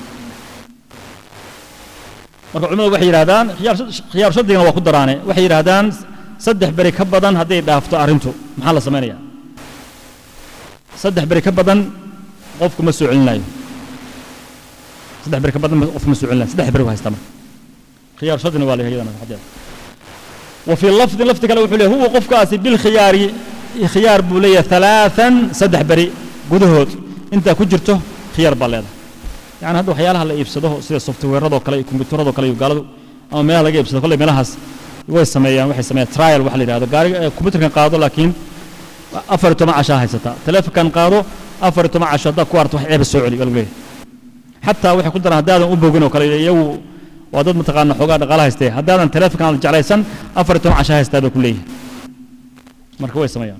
Speaker 1: marka culimadu waxay yidhahdaan khiyaaru shardigana waa ku daraane waxay yidhahdaan saddex beri ka badan hadday dhaafto arrintu maxaa la samaynayaa saddex beri ka badan qofku ma soo celinayo saddex beri ka badan qofku ma soo celinayo saddex beri u haystaa marka khiyaar shardina waa leeyahay iyadana xadeeda wa fii lafdin lafdi kale wuxuu leeyahay huwa qofkaasi bilkhiyaari khiyaar buu leeyahay halaathan saddex beri gudahood intaa ku jirto khiyaar baa leedahay yani hadda waxyaalaha la iibsado sida softwareradoo kale iyo kombiyuutarradoo kale iyo gaaladu ama meelaha laga iibsado kolley meelahaas way sameeyaan waxay sameeyaan trial waxa la yidhahdo gaariga kombiyuutarkan qaado laakiin afar iyo toban cashaa haysataa teleefonkan qaado afar iyo toban casho haddaad ku arto wax ceeba soo celi baa lagu leeyahay xataa waxay ku daraan haddaadan u bogin oo kale iyagu waa dad mataqaana xoogaa dhaqaala haystee haddaadan teleefonkan aad jeclaysan afar iyo toban casha haystaa bay ku leeyihin marka way sameeyaan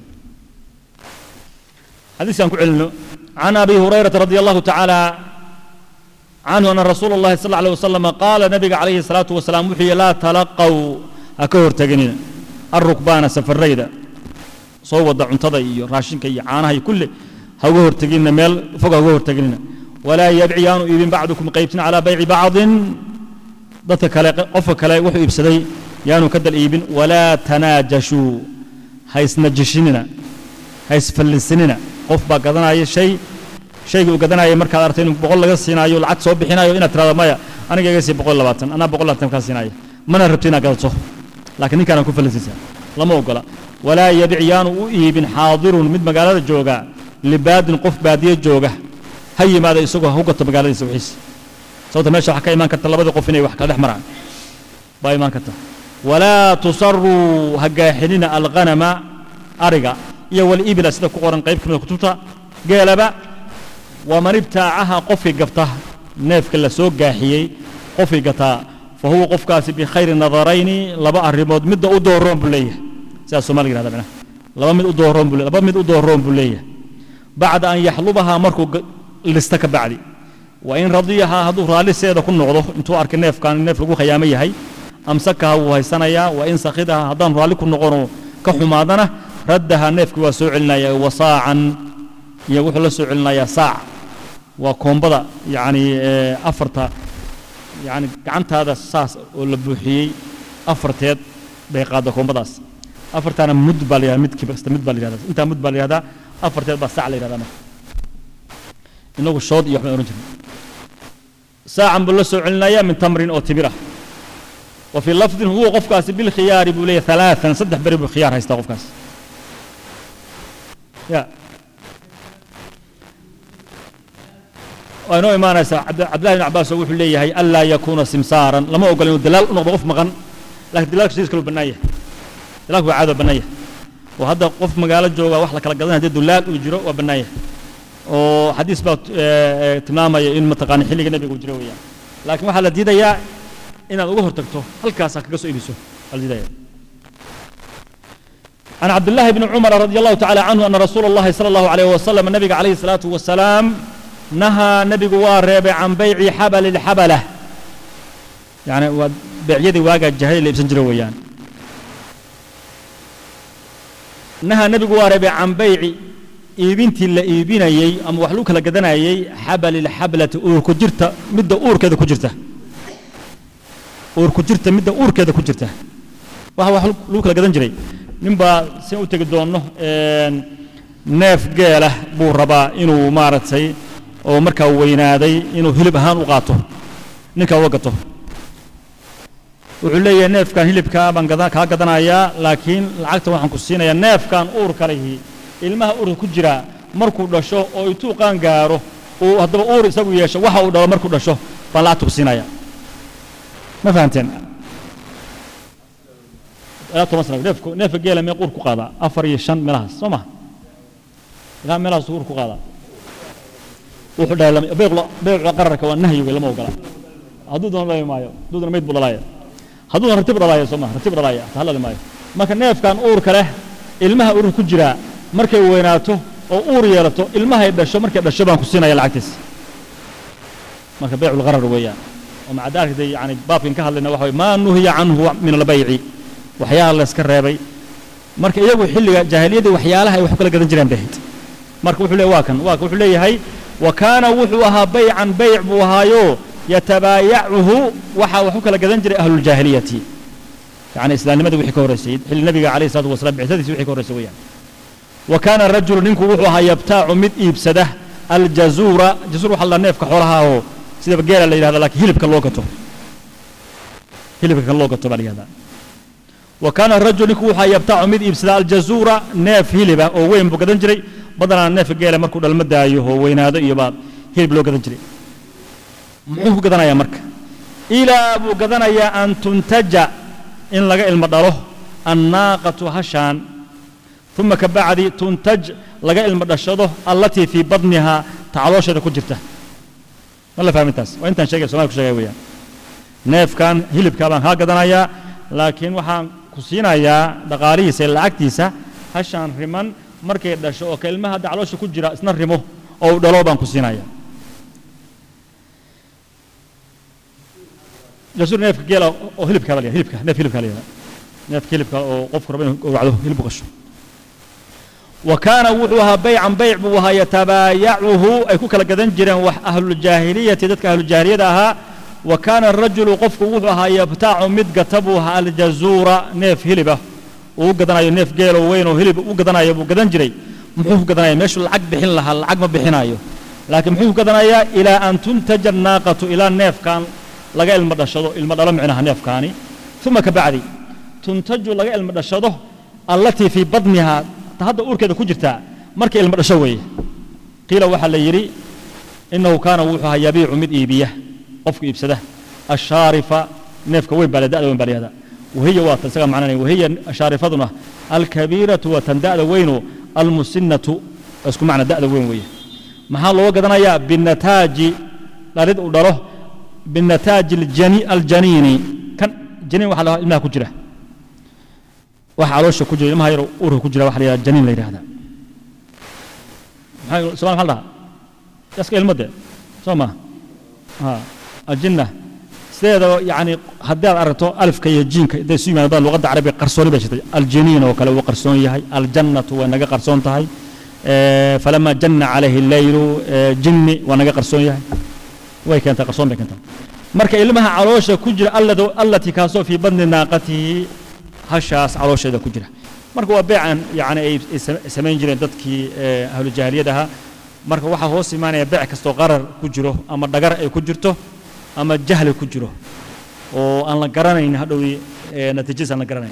Speaker 1: xadiiskan ku celino can abi hurayrata radi allahu tacaala canhu ana rasuula allahi sal alيه wasalam qaala nabiga calayhi الsalaatu wasalaam wuxuu yihi laa talaqaw ha ka horteginina arukbaana safarayda soo wada cuntada iyo raashinka iyo caanaha iyo kulle ha uga horteginina meel fog ha uga horteginina walaa yabci yaanu iibin bacdukum qaybtin calaa bayci bacdin dadka kale qofka kale wuxuu iibsaday yaanu ka dal iibin walaa tanaajashuu ha isnajishinina ha isfallisinina qof baa gadanaya shay shaygii uu gadanayay markaad artay inuu boqol laga siinaayo lacag soo bixinayo inaad tirahdo maya aniga iga sii boqol labaatan anaa boqol labaatan kaa siinaya mana rabto inaad gadato laakiin ninkaana ku fallinsiisaa lama ogola walaa yabic yaanu u iibin xaadirun mid magaalada jooga libaadin qof baadiye jooga ha yimaada isagoo ha u gato magaaladiisa wixiisa sababta meesha waxaa ka imaan karta labadii qof inay wax kala dhex maraan baa imaan karta walaa tusaruu ha gaaxinina alghanama ariga iyo walibila sida ku qoran qayb ka mida kutubta geelaba waman ibtaacaha qofkii gabta neefka la soo gaaxiyey qofkii gataa fa huwa qofkaasi bikhayri nadarayni laba arrimood midda u dooroon buu leeyahay sidaas soomaliga yihahda macnaha laba mid u dooroon buu laba mid u dooroon buu leeyahay bacda an yaxlubahaa markuu lista ka bacdi wa in radiyahaa hadduu raalliseeda ku noqdo intuu arkay neefkan neef lagu khayaamo yahay amsakaha wuu haysanayaa wa in sakhidaha haddaan raalli ku noqono ka xumaadana raddaha neefkii waa soo celinaya wasaacan iyo wuxuu la soo celinayaa saac waa koombada yacni afarta yacni gacantaada saas oo la buuxiyey afarteed bay qaadda koombadaas afartaana mud baa la yihahda midkii kasta mid baa la yihahda intaa mud baa la yihahdaa afarteed baa saac la yihahdaa marka inagu shood iyo waxbaan ohan jirnay saacan buu la soo celinayaa min tamrin oo timir ah wa fii lafdin huwa qofkaasi bilkhiyaari buu leeyahay halaatan saddex beri buu khiyaar haystaa qofkaas ya waa inoo imaanaysaa cabdillahi ibn cabbaas oo wuxuu leeyahay anlaa yakuuna simsaaran lama ogola inuu dalaal u noqdo qof maqan lakin dalaalka sidiis kaluu bannaan yahay dalaalku waa caado bannaan yahay oo hadda qof magaalo jooga wax la kala gadanaya haddii dulaal uu jiro waa bannaan yahay oo xadiis baa tilmaamaya in mataqaana xilliga nebiga uu jiro weeyaan laakiin waxaa la diidayaa inaad uga hortagto halkaasaa kaga soo iibiso waa la diidaya عن عبد الله بن عمر رضي الله تعالى عنه أن رسول الله صلى الله عليه وسلم النبي عليه الصلاة والسلام نهى نبي وارب عن بيع حبل الحبلة يعني بيع يدي واقع الجهل اللي بسنجر ويان نهى نبي وارب عن بيع iibintii la iibinayey ama wax lagu kala gadanayey xabal ilxablati uur ku jirta midda uurkeeda ku jirta uur ku jirta midda uurkeeda ku jirta waxa wax lagu kala gadan jiray ninbaa sin u tegi doonno neef geela buu rabaa inuu maaragtay oo markaa weynaaday inuu hilib ahaan u qaato ninkaa uga gato wuxuu leeyahay neefkan hilibkaa baan kaa gadanayaa laakiin lacagta waxaan ku siinayaa neefkan uurka lihi ilmaha uurka ku jira markuu dhasho oo intuu qaan gaaro uu haddaba uur isagu yeesho waxa uu dhalo markuu dhasho baan lacagta ku siinaya ma fahamteen ilaa toban sana neefku neefka geela mee uur ku qaadaa afar iyo shan meelahaas soo maha ilaa meelahaas uur ku qaadaa wuxuu dhahay beycula qararka waa nahyi wey lama ogola hadduu doona dhali maayo hadduu doona mayd buu dhalaaya hadduu doona ratib dhalaaya soo maha ratib dhalaaya ta dhali maayo marka neefkan uurka leh ilmaha uurka ku jiraa markay weynaato oo uur yeelato ilmahay dhasho markay dhasho baan ku siinaya lacagtiis marka beycu lgharar weeyaan oo macadaarkda yani baabkan ka hadlayna waxa maa nuhiya canhu min albayci waxyaala la iska reebay marka iyagu xilliga jaahiliyadii waxyaalaha ay wax kala gadan jireen bay ahayd marka wuxuu leeyahay waa kan waa wuxuu leeyahay wa kaana wuxuu ahaa baycan bayc buu ahaayo yatabaayacuhu waxa wax u kala gadan jiray ahluljaahiliyati يعني إسلام نمد وحي كورسي حل النبي عليه الصلاة والسلام بعثته وحي كورسي وياه وكان الرجل نينكو وحوها يبتاع مد إبسده الجزورة جزور وحلا نيف كحولها هو سيدا بقيل اللي هذا لك هلب كاللوكتو هلب كاللوكتو بعد هذا وكان الرجل نينكو وحا يبتاع مد إبسده الجزورة نيف هلبة أو وين بقدن جري بدنا نيف قيل مركو المدى أيوه وين هذا يباد هلب لو قدن جري محوه قدنا يا مرك إلى أبو قدنا يا أن تنتج in laga ilmo dhalo annaaqatu hashaan uma ka bacdi tuntaj laga ilmo dhashado allatii fii badnihaa tacaloosheeda ku jirta ma la fahmin taas waa intaan sheegay somalia ku sheegay weeyaan neefkan hilibkaa baan kaa gadanayaa laakiin waxaan ku siinayaa dhaqaalihiisa iyo lacagtiisa hashaan riman markay dhasho oo ka ilmaha hadda caloosha ku jira isna rimo oo uu dhalo baan ku siinayaa jasuur neefka geela oo hilibkaa baa la yihahda hilibka neef hilibkaa la yihahda neefka hilibka oo qofku raba inuu gowracdo hilib u qasho wa kaana wuxuu ahaa baycan bayc buu ahaa yatabaayacuhu ay ku kala gadan jireen wax ahlujaahiliyati dadka ahlujaahiliyada ahaa wa kaana arajulu qofku wuxuu ahaa yabtaacu mid gata buu ahaa aljazuura neef hilibah uu gadanayo neef geelo weyn oo hilib u gadanayo buu gadan jiray muxuu ku gadanaya meeshuu lacag bixin lahaa lacag ma bixinayo laakiin muxuu ku gadanayaa ilaa an tuntaja annaaqatu ilaa neefkan laga ilmo dhashado ilmo dhalo micnaha neefkaani uma ka bacdi tuntaju laga ilmo dhashado allatii fii badnihaa ta hadda uurkeeda ku jirtaa markay ilmo dhasho weeye qiila waxaa la yidhi innahu kaana wuxuu ahaa yabiicu mid iibiya qofku iibsada ashaarifa neefka weyn baa da'da weyn baa layihahda wahiya waa tan isaga macnanaya wahiya shaarifaduna alkabiiratu waa tan da'da weynu almusinatu isku macna da'da weyn weeye maxaa looga gadanayaa binataaji dhalid uu dhalo binataaji aljaniini kan janiin waxa la ilmaha ku jira waxa caloosha ku jira ilmaha yar uurka ku jira waxa la yidhahda janiin la yidhahda maxaa somal maxaa la dhahaa yaska ilmo de soo ma ha aljinna sideedaba yani haddii aad aragto alifka iyo jiinka hadday isu yimaadaan luqadda carabiga qarsooni bay jirtay aljaniin oo kale wuu qarsoon yahay aljannatu way naga qarsoon tahay falama janna calayhi alleylu jinni waa naga qarsoon yahay way keentaa qarsoon bay keentaa marka ilmaha caloosha ku jira allatii kaasoo fii badni naaqatihi hashaas caloosheeda ku jira marka waa beecan yani ay samayn jireen dadkii ahlujaahiliyadaha marka waxaa hoos imaanaya beec kastoo qarar ku jiro ama dhagar ay ku jirto ama jahli ku jiro oo aan la garanayn hadhowi natiijadiis aan la garanayn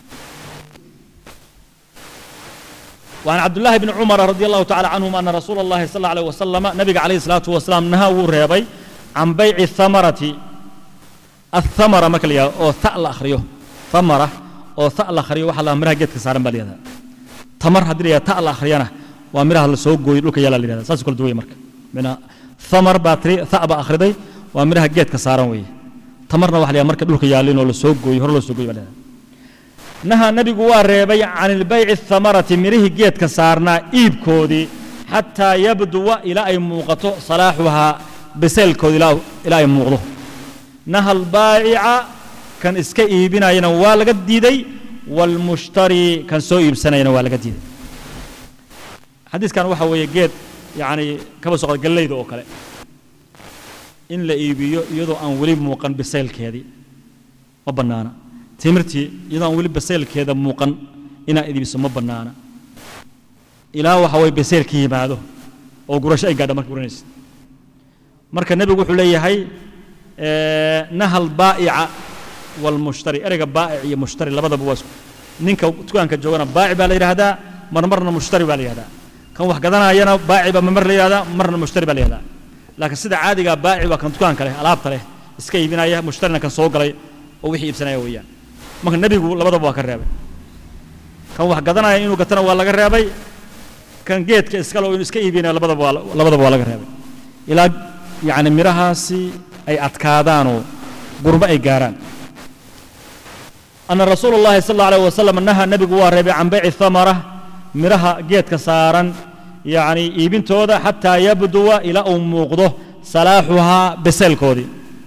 Speaker 1: وعن عبد الله بن عمر رضي الله تعالى عنهما أن رسول الله صلى الله عليه وسلم نبي عليه الصلاة والسلام نهى وريبي عن بيع الثمرة الثمرة مكليا أو ثأل أخريو ثمرة أو ثأل أخريو وحلا مرها جت كسارن باليدا تمر هدريا ثأل أخريانا ومرها السوق جوي لوك يلا ليدا ساس كل دوي مرك من ثمر باتري ثأب أخردي ومرها جت كسارن وي تمرنا وحلا مرك لوك يلا لين السوق جوي هرلو السوق جوي باليدا naha nebigu waa reebay can ilbayci ahamarati mirihii geedka saarnaa iibkoodii xataa yabduwa ilaa ay muuqato salaaxuhaa bisaylkoodi ilaa ay muuqdo naha albaacica kan iska iibinayana waa laga diiday waalmushtari kan soo iibsanayana waa laga diiday xadiiskan waxa weeye geed yacni kaba soqda gallayda oo kale in la iibiyo iyadoo aan weli muuqan bisaylkeedii ma bannaana timirtii iyadoo aan weli baseylkeeda muuqan inaad idibiso ma bannaana ilaa waxa way baseylka yimaado oo gurasho ay gaadha marka guranaysid marka nebigu wuxuu leeyahay nahal baa'ica walmushtari ereyga baa'ic iyo mushtari labadaba waa isku ninka dukaanka joogana baaci baa la yidhaahdaa marmarna mushtari baa la yidhahdaa kan wax gadanayana baaci baa mar la yidhahdaa marna mushtari baa la yidhahdaa laakiin sida caadigaa baaci waa kan dukaanka leh alaabta leh iska iibinaya mushtarina kan soo galay oo wixii iibsanaya weeyaan marka nebigu labadaba waa ka reebay kan wax gadanaya inuu gatana waa laga reebay kan geedka iskale oo inuu iska iibinaya labadaba waa labadaba waa laga reebay ilaa yacni midhahaasi ay adkaadaanoo gurmo ay gaaraan ana rasuula اllahi sal اllau alayh wasalam naha nebigu waa reebay can bayci thamara midhaha geedka saaran yacni iibintooda xataa yabduwa ilaa uu muuqdo salaaxuhaa beseelkoodii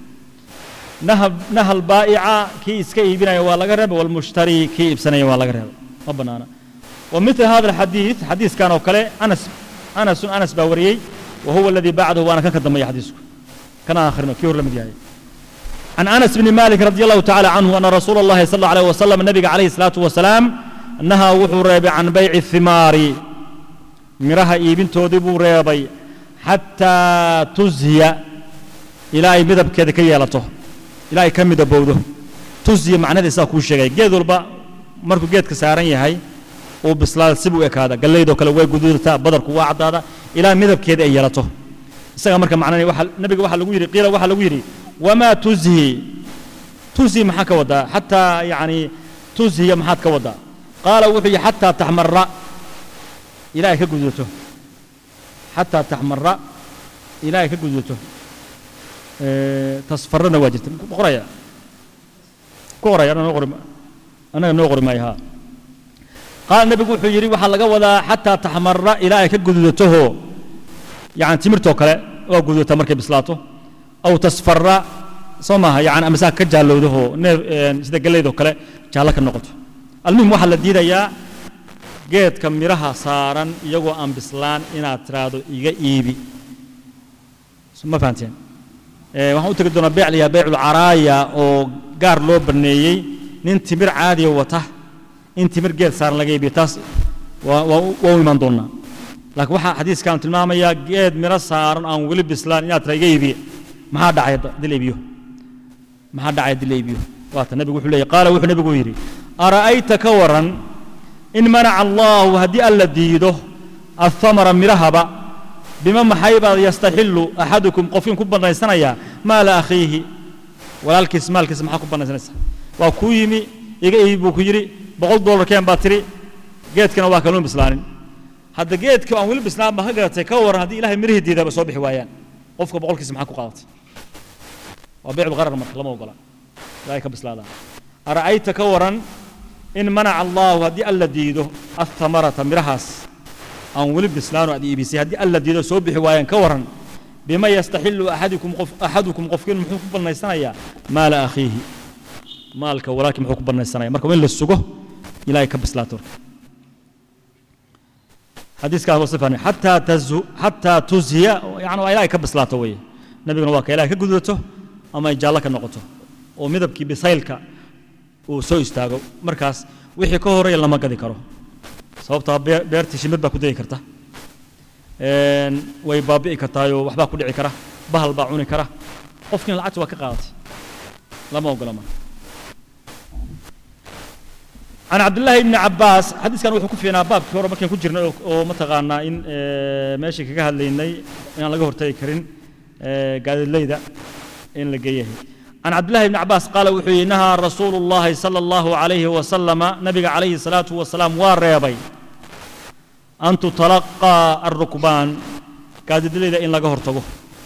Speaker 1: naha albaa'ica kii iska iibinaya waa laga reebay walmushtari kii iibsanaya waa laga reebay ma bannaana wa mithla hada alxadiid xadiiskan oo kale anas anasun anas baa wariyey wa huwa aladii bacdahu waana kan ka dambeeya xadiisku kana akhrino kii hor la mid yahay عن أنس بن مالك رضي الله تعالى عنه أن رسول الله صلى الله عليه وسلم النبي عليه الصلاة والسلام نهى وحو ريبي عن بيع الثمار مرها إيبن تودبو ريبي حتى تزهي إلى أي مذهب كذا كي يلطه إلى أي كم دبوده تزهي معنى ذي ساكو شيء جيد والبا مركو جيد كسارن يهي وبسلال سبو إكادا قال لي دو كلا وي قدود تا بدر كوا عدادا إلى مذهب كذا يلطه isaga marka macnani waxa nabiga waxa lagu yiri qiila waxa lagu yiri wama tuzhi tuzhi maxaa ka wadaa xataa yani tuzhiya maxaad ka wadaa qaala wuxuu yihi xataa taxmara ilaa ay ka guduuto xataa taxmara ilaa ay ka guduuto tasfarana waa jirta ku qoraya ku qoraya annaga noo qori annaga noo qori maayo haa qaala nebigu wuxuu yidhi waxaa laga wadaa xataa taxmara ilaa ay ka gududatoho yani timirtoo kale waa gududata markay bislaato aw tasfara soo maaha yani amasaa ka jaallowdaho neef sida galeydoo kale jaallo ka noqoto almuhim waxaa la diidayaa geedka midhaha saaran iyagoo aan bislaan inaad tiraahdo iga iibi ma fahanteen waxaan u tegi doonaa beec layaha beycul caraaya oo gaar loo baneeyey nin timir caadiya wata in timir geed saaran laga iibiyo taas waa u imaan doonaa laakiin waxaa xadiiskan tilmaamayaa geed midho saaran aan weli bislaan inaad tira iga iibiye maxaa dhacay dil iibiyo maxaa dhacay dil iibiyo waata nebigu wuxuu leeyahy qaala wuxuu nebigu yidhi ara'ayta ka waran in manaca allahu haddii alla diido athamara midhahaba bima maxaybaad yastaxillu axadukum qofkiin ku bannaysanayaa maala akhiihi walaalkiis maalkiisa maxaa ku bannaysanaysaa waa kuu yimi iga iibi buu ku yidhi boqol dollar keen baad tiri geedkana waa kaluun bislaanin hadda geedka aan weli bislaan baa ka garatay ka waran haddii ilahay mirihii diidaba soo bixi waayaan qofka boqolkiisa maxaa ku qaadatay waa beecul qarar marka lama ogola ilahay ka bislaadaan ara'ayta ka waran in manaca allahu haddii alla diido athamarata midhahaas aan weli bislaano aad iibisay haddii alla diido soo bixi waayaan ka waran bima yastaxillu axadukum qof axadukum qofkiin muxuu ku bannaysanayaa maala akhiihi maalka walaalkii muxuu ku bannaysanaya marka waa in la sugo ilaahay ka bislaato marka xadiiskaas waa sifani xataa tazu xataa tuzhiya yani waa ilaahay ka bislaato weeye nabiguna waa ka ilaahay ka gudato ama ay jaallo ka noqoto oo midabkii bisaylka uu soo istaago markaas wixii ka horeeya lama gadi karo sababtaa beertii shimid baa ku dayi karta way baabi'i kartaayoo waxbaa ku dhici kara bahal baa cuni kara qofkiina lacagta waa ka qaadatay lama ogola ma can cabdillaahi ibni cabbaas xadiiskan wuxuu ku fiinaa baabkii hore markaan ku jirnay oo mataqaanaa in meeshii kaga hadlaynay inaan laga hortagi karin gaadiidleyda in la geeyahay عن عبد الله بن عباس قال وحي نهى رسول الله صلى الله عليه وسلم نبي عليه الصلاة والسلام واريبي أن تتلقى الركبان قاد دليل إن لقى هرتقه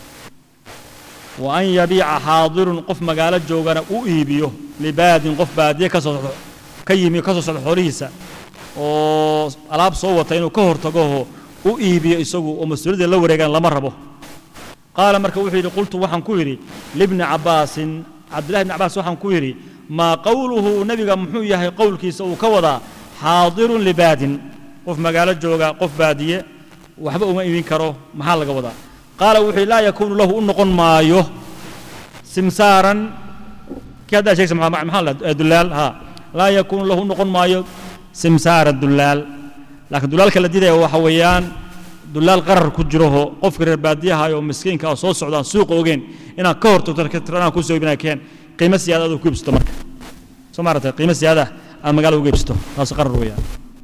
Speaker 1: وأن يبيع حاضر قف مقالة جوغانا أؤيبيه لباد قف بادية كسو كيمي كسو حريسة وألاب صوة إنه كهرتقه أؤيبيه إسوه ومسؤولية لو ريغان لمربه قال marka wuxuu yidhi qultu waxaan ku yidhi libni cabbaasin cabdillahi bni cabbaas waxaan ku yidhi maa qowluhu nebiga muxuu yahay qowlkiisa uu ka wadaa xaadirun libaadin qof magaalo jooga qof baadiye waxba uma imin karo maxaa laga wadaa qaala wuxuu yidhi laa yakuunu lahu u noqon maayo simsaaran kii haddaa sheegsa maxaa la dullaal ha laa yakuunu lahu u noqon maayo simsaara dullaal laakiin dullaalka la diidaya waxa weeyaan dulaal qarar ku jiraho qofka reer baadiyaha oo miskiinka oo soo socdaan suuqa ogeen inaad ka hortagto tirana ku soo ibinaa keen qiimo siyaada aad ku iibsato marka soo maaragtay qiimo siyaada aad magaala uga iibsato taas qarar weeyaan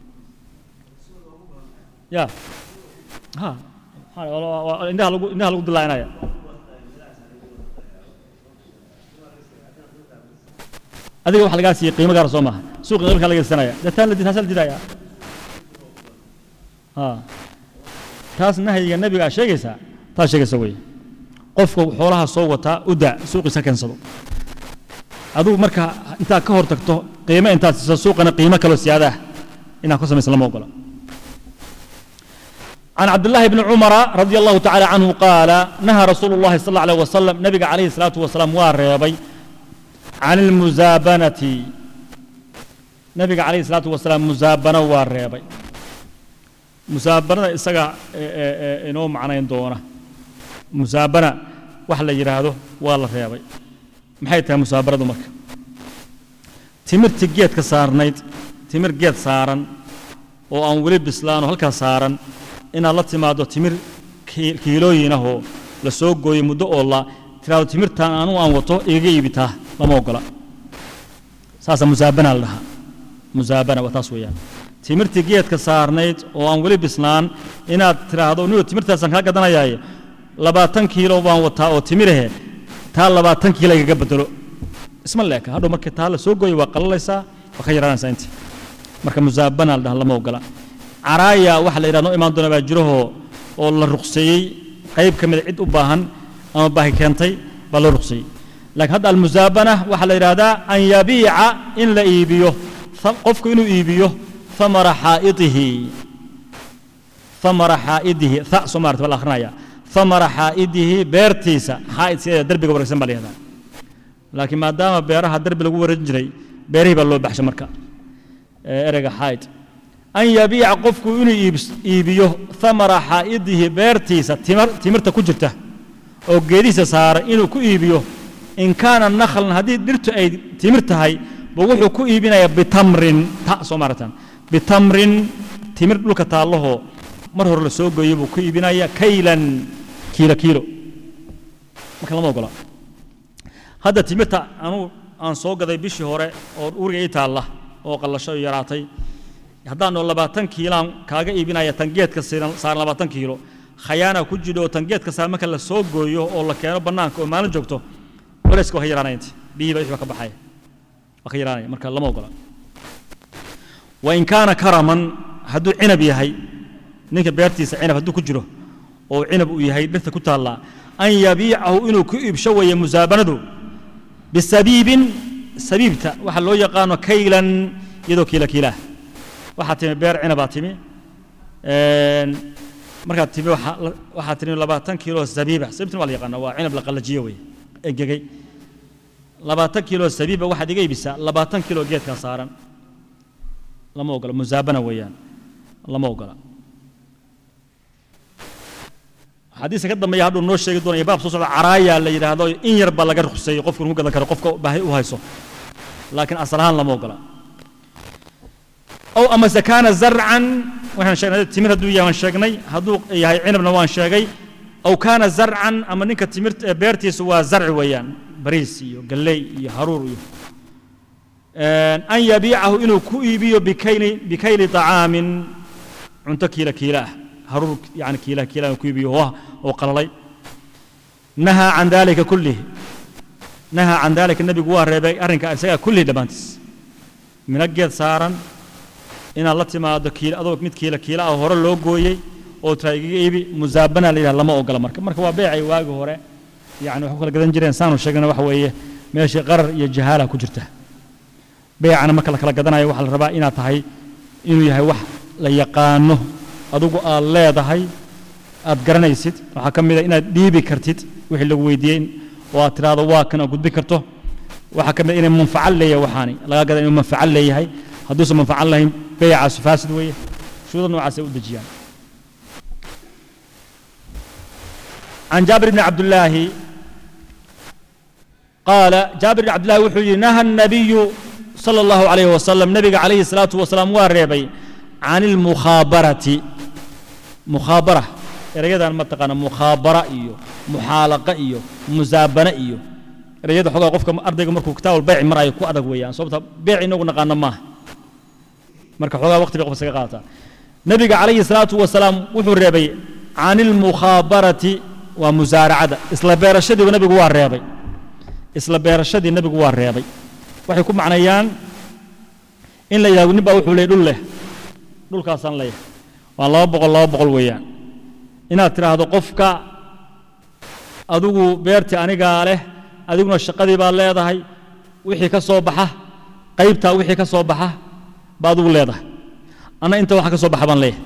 Speaker 1: ya ha indhaha lagu indhaha lagu dilaacinaya adiga waxa lagaa siiyey qiimo gaara soo maaha suuqa qeybkaa laga iibsanaya deetaan la taasaa la didaya ha taas nahyiga nebiga aad sheegaysaa taas sheegaysa weeye qofka xoolaha soo wataa u daa suuqiisa keensado adigu marka intaad ka hor tagto qiimo intaad siiso suuqana qiimo kaloo siyaada ah inaad ku samaysa lama ogola عن عبد الله بن عمر رضي الله تعالى عنه قال نهى رسول الله صلى الله عليه وسلم نبي عليه الصلاة والسلام واريبي عن المزابنة نبي عليه الصلاة والسلام مزابنة واريبي musaabanada isaga inoo macnayn doona musaabana wax la yidhaahdo waa la reebay maxay tahay musaabanadu marka timirtii geedka saarnayd timir geed saaran oo aan weli bislaano halkaa saaran inaad la timaado timir kiilooyinahoo la soo gooyey muddo oo la tiraado timirtaan anugu aan wato igaga iibitaa lama ogola saasa musaabana la dhahaa musaabana waa taas weeyaan timirtii geedka saarnayd oo aan weli bislaan inaad tiraahdo niyo timirtaasaan kaa gadanayaaye labaatan kiilo baan wataa oo timirahe taa labaatan kiilo igaga bedelo isma leeka hadhow marka taa la soo gooyo waa qalalaysaa waa ka yaraanaysaa intii marka musaabana la dhaha lama ogola caraaya waxa la yidhahdo imaan doona baa jirahoo oo la ruqseeyey qayb ka mida cid u baahan ama baahi keentay baa loo ruqseeyey laakiin hadda almusaabana waxaa la yidhahdaa an yabiica in la iibiyo qofku inuu iibiyo ثمر حائطه ثمر حائده ث soo maarta baa la akhrinaya ثمر حائده beertiisa xaa'id sida derbiga wareegsan baa la yihahdaa laakiin maadaama beeraha derbi lagu wareejin jiray beerihii baa loo baxshay marka ereyga xaa'id an yabiica qofku inuu iibiyo ثمرa xaa'idihi beertiisa timirta ku jirta oo geedihiisa saaran inuu ku iibiyo in kaana nakhlan haddii dhirtu ay timir tahay buu wuxuu ku iibinayaa bitamrin ta soo maaratan bitamrin timir dhulka taallahoo mar hore la soo gooyo buu ku iibinaya kaylan kiilo kiilo marka lama ogola hadda timirta anuu aan soo gaday bishii hore oo uriga ii taalla oo qallasho yaraatay haddaanoo labaatan kiilaan kaaga iibinaya tangeedka saaran labaatan kiilo khayaana ku jidho oo tangeedka saaran marka la soo gooyo oo la keeno bannaanka oo maalin joogto culayska waa ka yaraanaya inti biyihii baa wixii baa ka baxaya waa ka yaraanaya marka lama ogola wain kaana karaman hadduu cinab yahay ninka beertiisa cinab hadduu ku jiro oo cinab uu yahay dhirta ku taallaa an yabiicahu inuu ku iibsho weeye musaabanadu bisabiibin sabiibta waxa loo yaqaano kaylan iyadoo kiila kiilaah waxaa timi beer cinabaa timi markaad timi waxaa timi labaatan kiilo sabiiba sabiibtan waa la yaqaana waa cinab la qallajiyo weeye engegay labaatan kiilo sabiiba waxaad iga iibisaa labaatan kiilo geedkaa saaran lama ogola musaabana weeyaan lama ogola xadiiska ka dambeeya hadduu noo sheegi doonaya baab soo socda caraaya la yidhaahdo in yar baa laga ruqseeyey qofku inuu gadan karo qofka baahi u hayso laakiin asal ahaan lama ogola ow amase kaana zarcan waxaan sheegnay timir hadduu yahay waan sheegnay hadduu yahay cinabna waan sheegay ow kaana zarcan ama ninka timirta beertiisa waa zarci weeyaan bariis iyo galley iyo haruur iyo an yabiicahu inuu ku iibiyo bikayli bikayli طacaamin cunto kiila kiila ah haruur yani kiila kiila inuu ku iibiyo oo oo qalalay nahaa can dalika kullihi nahaa can dalika nebigu waa reebay arrinka isagaa kullihi dhammaantiis mina geed saaran inaad la timaado kiila adoo mid kiila kiila ah hore loo gooyey oo tiraa igaga iibi musaabana la yidhaha lama ogola marka marka waa beecay waagi hore yani waxu kala gadan jireen saanu sheegna waxa weeye meeshii qarar iyo jahaala ku jirta beecana marka la kala gadanayo waxaa la rabaa inaad tahay inuu yahay wax la yaqaano adugu aad leedahay aad garanaysid waxaa ka mid a inaad dhiibi kartid wixii lagu weydiiyey oo aad tidhaahdo waa kan aad gudbi karto waxaa ka mid a inay manfaco leeyahay waxaani laga gada inuu manfaco leeyahay hadduusan manfaco lahayn beecaasu faasid weeye shuruuda noocaas ay u dejiyaan عن جابر بن عبد الله قال جابر بن عبد الله وحي نهى النبي صلى الله عليه وسلم نبي عليه الصلاة والسلام واريبي عن المخابرة مخابرة erayada ma taqaana mukhaabara iyo muxaalaqa iyo musaabana iyo erayada xogaa qofka ardayga markuu kitaab albayci marayo ku adag weeyaan sababta beec inagu naqaano maaha marka xogaa waqti bay qof isaga qaadataa nebiga calayhi salaatu wasalaam wuxuu reebay can ilmukhaabarati waa musaaracada isla beerashadiiba nebigu waa reebay isla beerashadii nebigu waa reebay waxay ku macnayaan in la yidhahdo nin baa wuxuu leey dhul leh dhulkaasaan leeyahay waa laba boqol laba boqol weeyaan inaad tidhaahdo qofka adigu beertii anigaa leh adiguna shaqadii baad leedahay wixii ka soo baxa qaybtaa wixii ka soo baxa baa adigu leedahay anna inta waxa ka soo baxa baan leeyahay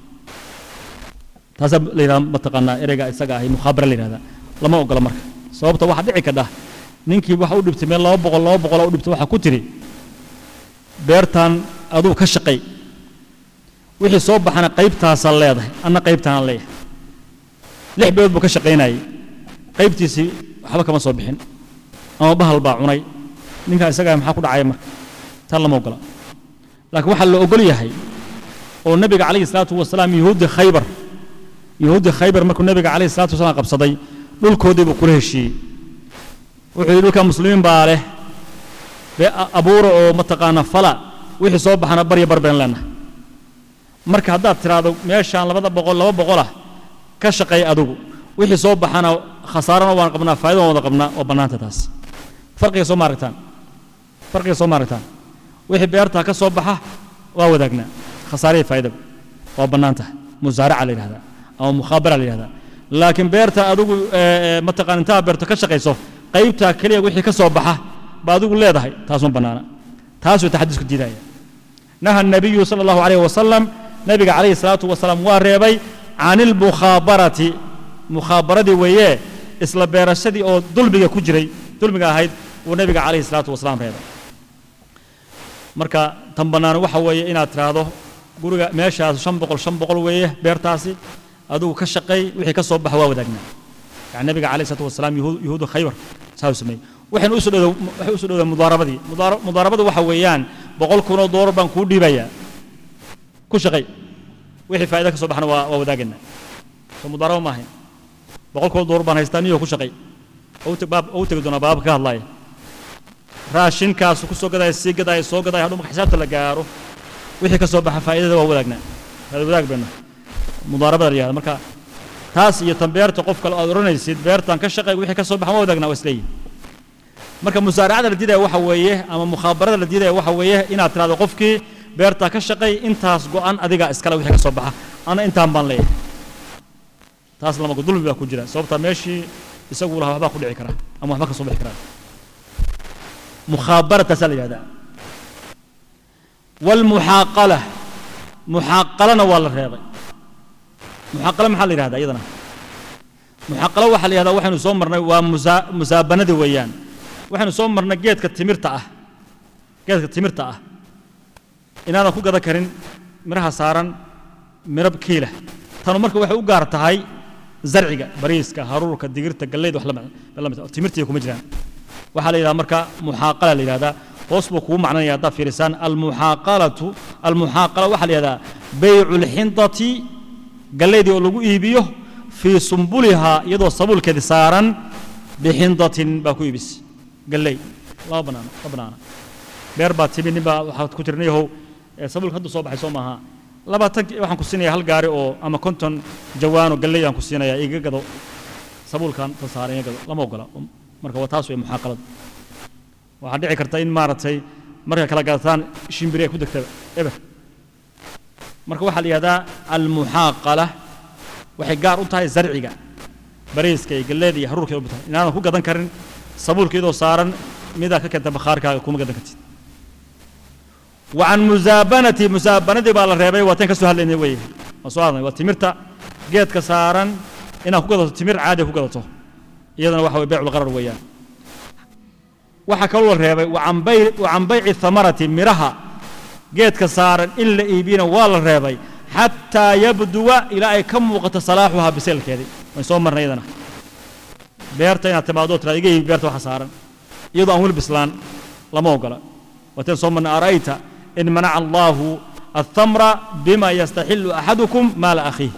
Speaker 1: taasaa la yidhahda mataqaanaa ereyga isaga ahi mukhaabara la yidhahda lama ogola marka sababta waxaa dhici kadha ninkii waxa u dhibtay meel laba boqol laba boqol u dhibtay waxaa ku tiri beertan aduu ka shaqay wixii soo baxana qaybtaasaa leedahay anna qaybtaanaan leeyahay lix bilood buu ka shaqaynayay qaybtiisii waxba kama soo bixin ama bahal baa cunay ninkaa isagaa maxaa ku dhacaya marka taa lama ogola laakiin waxaa la ogol yahay oo nebiga calayhi salaatu wasalaam yuhuuddi khaybar yuhuuddi khaybar markuu nebiga calayhi salatu wasalaam qabsaday dhulkoodii buu kula heshiiyey wuxuu yidhi dhulka muslimiin baa leh bee abuura oo mataqaana fala wixii soo baxana barya bar been leenahay marka haddaad tidhaahdo meeshaan labada boqol laba boqolah ka shaqeey adugu wixii soo baxana khasaarana waan qabnaa faa'ido waan wada qabnaa oo bannaanta taas farqiga soo maaragtaan farqiga soo maaragtaan wixii beertaa ka soo baxa waa wadaagnaa khasaarihii faa'idaba waa bannaan tahay musaaraca la yidhahdaa ama mukhaabara la yidhahdaa laakiin beerta adigu mataqaan intaa beerto ka shaqayso qaybtaa keliya wixii ka soo baxa ba adigu leedahay taasuma bannaana taasuu taxadiisku diidaya naha الnabiyu salى اllahu alayh wasalam nabiga calayhi الsalaatu wasalaam waa reebay can ilmukhaabarati mukhaabaradii weeye isla beerashadii oo dulmiga ku jiray dulmiga ahayd uu nabiga calayhi الsalaatu wasalaam reebay marka tan bannaan waxa weeye inaad tiraahdo guriga meeshaas shan boqol shan boqol weeye beertaasi adigu ka shaqay wixii ka soo baxa waa wadaagnaa yani nabiga calayhi salatu wasalaam yuhuud yuhuudu khaybar saasuu sameeyey waxaynu usoo dhowda waxay usoo dhowdaa mudaarabadii mudaara mudaarabadu waxa weeyaan boqol kunoo doolar baan kuu dhiibayaa ku shaqay wixii faa'iida ka soo baxna waa waa wadaagaynaa soo mudaarabo ma ahayn boqol kunoo doolar baan haystaa niyo ku shaqay oo u teg baab oo u tegi doonaa baabka ka hadlaaya raashinkaasu ku soo gadaya sii gadaya soo gadaya hadhow marka xisaabta la gaaro wixii ka soo baxa faa'iidada waa wadaagnaa waa wadaag bayna mudaarabada la yihahda marka taas iyo tan beerta qof kale aad odhanaysid beertan ka shaqay wixii ka soo baxa waa wadagnaa waa isleeyihin marka musaaracada la diidaya waxa weeye ama mukhaabarada la diidaya waxa weeye inaad tirahdo qofkii beertaa ka shaqay intaas go'an adiga iskale wixii ka soo baxa ana intaan baan leeyahay taas lama dulmi baa ku jira sababtaa meeshii isagu lahaa waxbaa ku dhici kara ama waxba ka soo bixi karaa مخابرة تسأل هذا والمحاقلة محاقلة ولا الرياضي محاقلة محل هذا أيضا محاقلة وحل هذا وحن صومرنا ومزابنة ويان وحن صومرنا جيت كتمرت أه جيت كتمرت أه إن أنا خوجا ذكرين مرها صارن مرب كيلة تانو مركب وحي وقارت هاي زرعك بريسك هارورك دقيرتك قليد وحلم تمرتي يكون مجران waxaa la yidhahda marka muxaaqala la yidhahdaa hoos buu kugu macnanaya haddaad fiirisaan almuxaaqalatu almuxaaqala waxaa la yidhahdaa baycu lxindati gallaydii oo lagu iibiyo fii sumbulihaa iyadoo sabuulkeedi saaran bixindatin baa ku iibis galley lama banaana ma banaana beer baa timi nin baa waxaad ku tiri niyahow sabuulka hadda soo baxay soo maaha labaatan waxaan ku siinaya hal gaari oo ama konton jawaano galley aan ku siinaya iga gado sabuulkan ta saaran iga gado lama ogola marka waa taas wey muxaaqaladu waxaa dhici karta in maaragtay markay kala gadataan shimbiri ay ku degtaba eber marka waxaa la yidhahdaa almuxaaqala waxay gaar u tahay zarciga bariiska iyo galleeda iyo haruurka u tahay inaadan ku gadan karin sabuulka iyadoo saaran midaa ka keenta bakhaarkaaga kuma gadan kartid وعن مزابنة مزابنة baa la reebay waa tan ka soo hadlaynay wey waa soo hadlay waa timirta geedka saaran inaad ku gadato timir caadi ku gadato iyadana waxa way baycu lqarar weeyaan waxaa kaloo la reebay wacan bayci thamarati miraha geedka saaran in la iibiyana waa la reebay xataa yabduwa ilaa ay ka muuqato salaaxuhaa biseelkeedii wayn soo marnay iyadana beerta inaad timaado tiraad iga iibi beerta waxa saaran iyadoo aan weli bislaan lama ogola waateen soo marnay ara'ayta in manaca allaahu الثمر بما يستحل أحدكم مال أخيه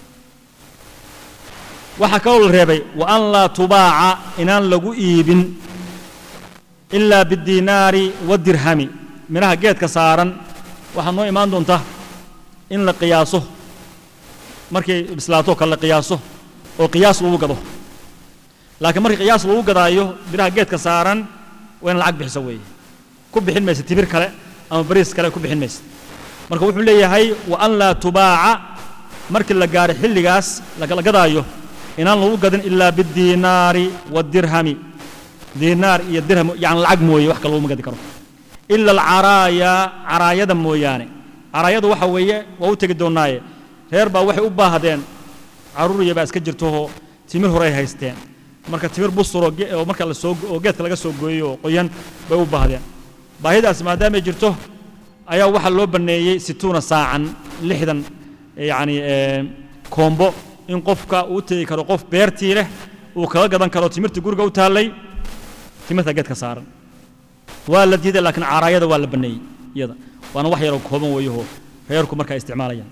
Speaker 1: waxaa kaloo la reebay wa an laa tubaaca inaan lagu iibin ilaa bidiinaari wadirhami midhaha geedka saaran waxaa noo imaan doonta in la qiyaaso markay bislaato kale la qiyaaso oo qiyaas lagu gado laakiin markii qiyaas lagu gadaayo midhaha geedka saaran waa in lacag bixiso weeye ku bixin maysa timir kale ama bariis kale ku bixin maysa marka wuxuu leeyahay wa an laa tubaaca markii la gaaro xilligaas la gadaayo inaan lagu gadin ilaa bidiinaari wadirhami diinaar iyo dirham yani lacag mooye wax kale laguma gadi karo ila alcaraaya caraayada mooyaane caraayada waxa weeye waa u tegi doonaaye reer baa waxay u baahdeen caruuriya baa iska jirtooo timir horey haysteen marka timir busuro oo marka la soo oo geedka laga soo gooyey oo qoyan bay u baahdeen baahidaas maadaamay jirto ayaa waxaa loo banneeyey situuna saacan lixdan yacni koombo in qofka uu tegi karo qof beertii leh uu kaga gadan karo timirta guriga u taallay timirta geedka saaran waa la diiday laakiin caraayada waa la banneeyey iyada waana wax yaroo kooban weeyahoo reerku markaa isticmaalayaan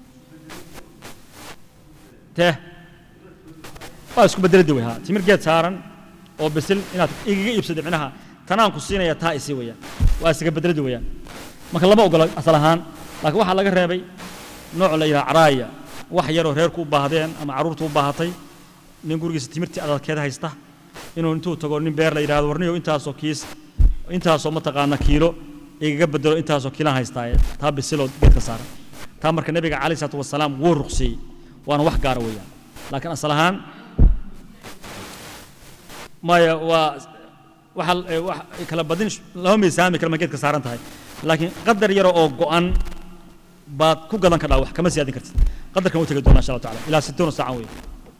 Speaker 1: tee waa isku bedeladi wey ha timir geed saaran oo bisil inaad igaga iibsada micnaha tanaan ku siinaya taa isii weeyaan waa isaga bedeladi weeyaan marka lama ogola asal ahaan laakiin waxaa laga reebay nooc la yidhaha caraaya wax yaroo reerku u baahdeen ama carruurtu u baahatay nin gurigiisa timirtii adalkeeda haysta inuu intuu tago nin beer la yidhahdo warniyo intaasoo kiis intaasoo mataqaana kiilo igaga bedelo intaasoo kiilaan haystaaye taa bisiloo geedka saaran taa marka nebiga calayh salaatu wasalaam wuu ruqseeyey waana wax gaara weeyaan laakiin asal ahaan maya waa waxa ee, wax kala badin lama miisaami kala geedka saaran tahay laakiin qadar yaro oo go'an baad ku gadan kadhaa wax kama siyaadin kartid qadarkan u tegi doonaa insha allah taala ilaa sittuuna saacan weeye